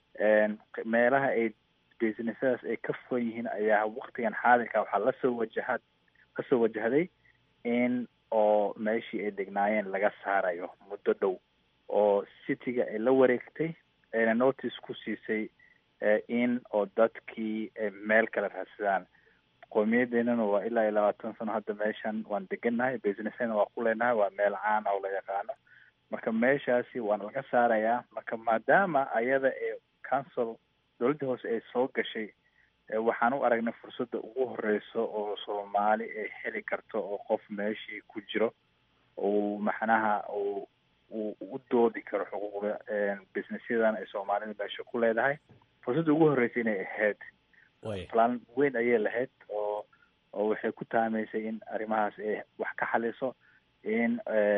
meelaha ay businessadaas ay ka fugan yihiin ayaa waqtigan xaadirka waxaa lasoo wajaha lasoo wajahday in oo meeshii ay degnaayeen laga saarayo muddo dhow oo cityga ay la wareegtay ayna notice ku siisay in oo dadkii meel kale raadsadaan qowmiyadeennana waa ilaa iyo labaatan sano hadda meeshan waan degannahay businessna waa ku leenahay waa meel caan oo la yaqaano marka meeshaasi waana laga saarayaa marka maadaama ayada ee council dowladda hoose ay soo gashay waxaan u aragnay fursadda ugu horeyso oo soomaali ay heli karto oo qof meeshii ku jiro uu macnaha uu uu u doodi karo xuquuqda businessyadan ay soomaalida meesha ku leedahay fursadda ugu horreysay inay ahayd plan weyn ayay lahayd oo oo waxay ku taamaysay in arrimahaas ay wax ka xaliso in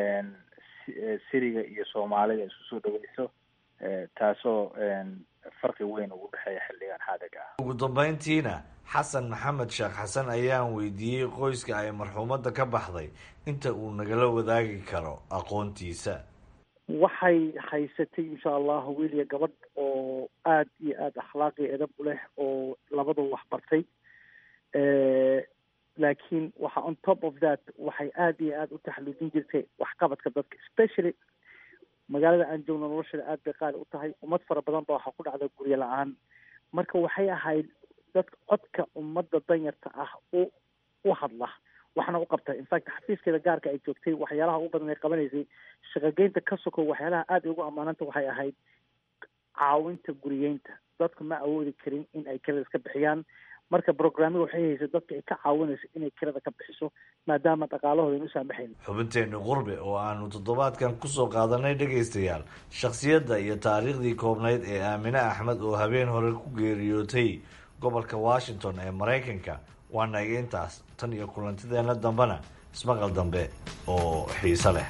siriga iyo soomaalida ay isku soo dhaweyso taasoo farqi weyn ugu dhexeeya xilligan xaadirka ah ugu dambeyntiina xasan maxamed sheekh xasan ayaan weydiiyey qoyska ay marxuumadda ka baxday inta uu nagala wadaagi karo aqoontiisa waxay haysatay insha allah wiil iyo gabadh oo aada iyo aada akhlaaq iyo edab u leh oo labadaba wax bartay laakiin waxa on top of that waxay aada iyo aada u taxaluujin jirtay waxqabadka dadka especially magaalada aan joogno nolosheeda aada bay qaali u tahay ummad fara badan ba waxaa ku dhacda guryo la-aan marka waxay ahayd dadka codka ummadda danyarta ah u u hadla waxna u qabta infact xafiiskeeda gaarka ay joogtay waxyaalaha ugu badan ay qabanaysay shaqogeynta ka soko waxyaalaha aada ugu ammaananta waxay ahayd caawinta guriyeynta dadku ma awoodi karin in ay kirada iska bixiyaan marka brograamada waxay haysay dadka ay ka caawinayso inay kirada ka bixiso maadaama dhaqaalahooda inu saamaxayn xubinteenni qurbe oo aanu toddobaadkan kusoo qaadanay dhegaystayaal shakhsiyadda iyo taariikhdii koobnayd ee aamine axmed oo habeen hore ku geeriyootay gobolka washington ee maraykanka waa naga intaas tan iyo kulantideenna dambena ismaqal dambe oo xiiso leh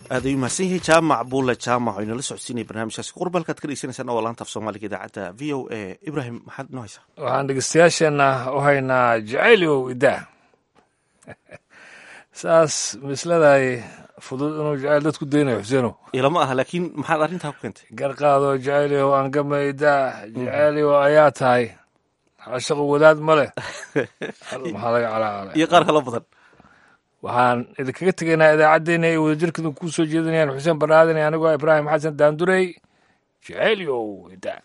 aad ayuu mahadsan yahay jaamac buule jaamac oo inala socodsiinaya barnaamijkaasi qurbalkaad ka dhegeysaneysaan oo laanta af soomaaliga idaacadda v o a ibrahim maxaad noo haysaa waxaan dhegeystayaasheenna u haynaa jacaylow idaa saas misladaay fudud inuu jacayl dadku daynayo xuseeno ilama aha laakiin maxaad arrintaa ku keentay garqaado jacaylow angama idaa jacaylow ayaa tahay shaqo wadaad ma leh maxaa laga calacalay iyo qaar kalo badan waxaan idinkaga tegaynaa idaacaddeenna ay wadajirkadu ku soo jeedinayaan xuseen barnaadan iyo anigoo ibraahim xasan daandurey jaceelyow idaa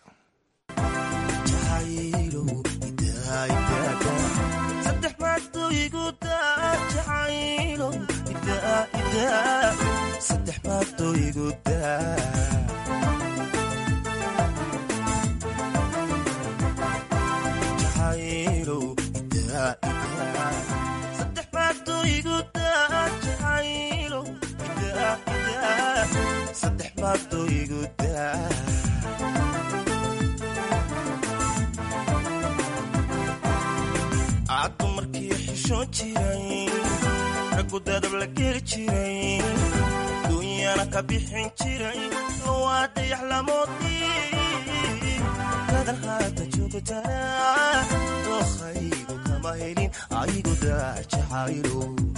caddu markii xishoon jiray raggu dadab la geli jiray duunyana ka bixin jiray lowaa dayax lamoodii gadan haata joogtaa dookhaygu kama helin aygu daajacaylo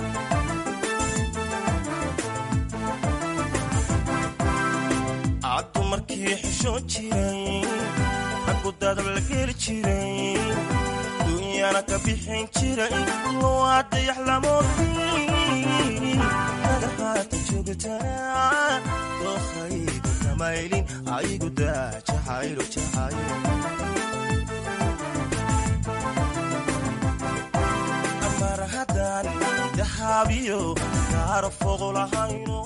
caddu markii xishoon jiray raggu dadab la geli jiray duunyana ka bixin jiray lowaa dayax lamoodii gadan haata joogtaa dookhaygu kama helin aygu daajacaylo jacaylo amar haddaan dahaabiyo gaaro fogo lahayno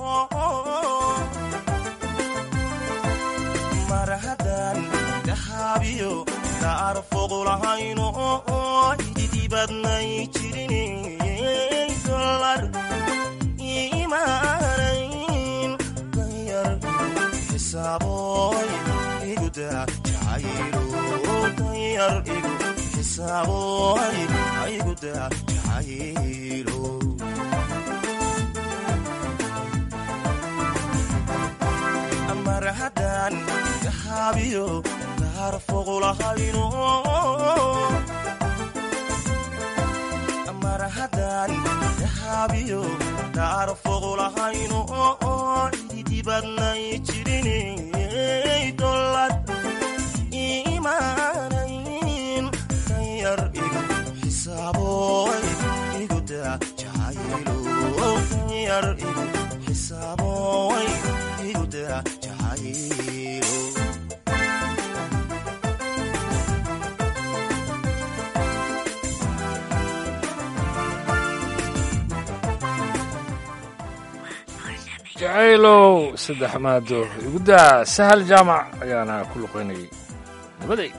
mar haddaan dahaabiyo gaaro fogo lahayno ididibadnay jirin dolar imaanayn danyar xisaaboy iguda jacaylo danyar igu xisaaboy iguda jacaylo mar haddaan dahaabiyo gaaro fogo lahayno mar haddaan dahaabiyo gaaro fogo lahayno ididibadnay jirinay dolad imaanayn danyar igu xisaaboy iguda jacaylo danyar igu xisaaboy iguda jacaylo jacaylow saddex maado igudaa sahal jaamac ayaana ku luqaynayay nabaday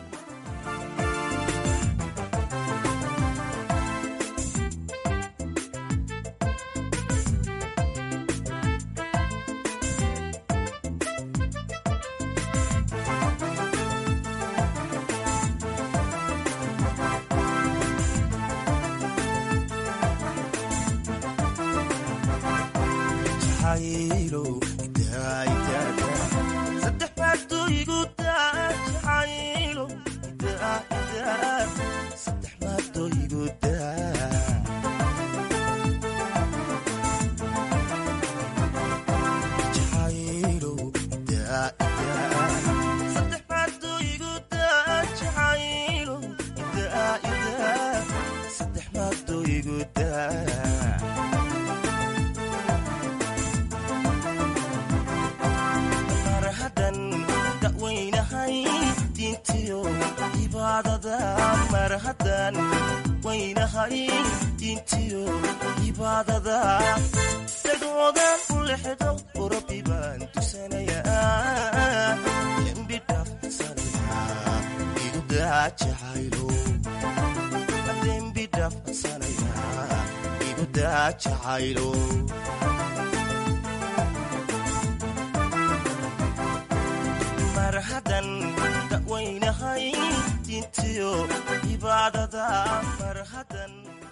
marhadan dawaynahay dintiyo cibaadada marhadan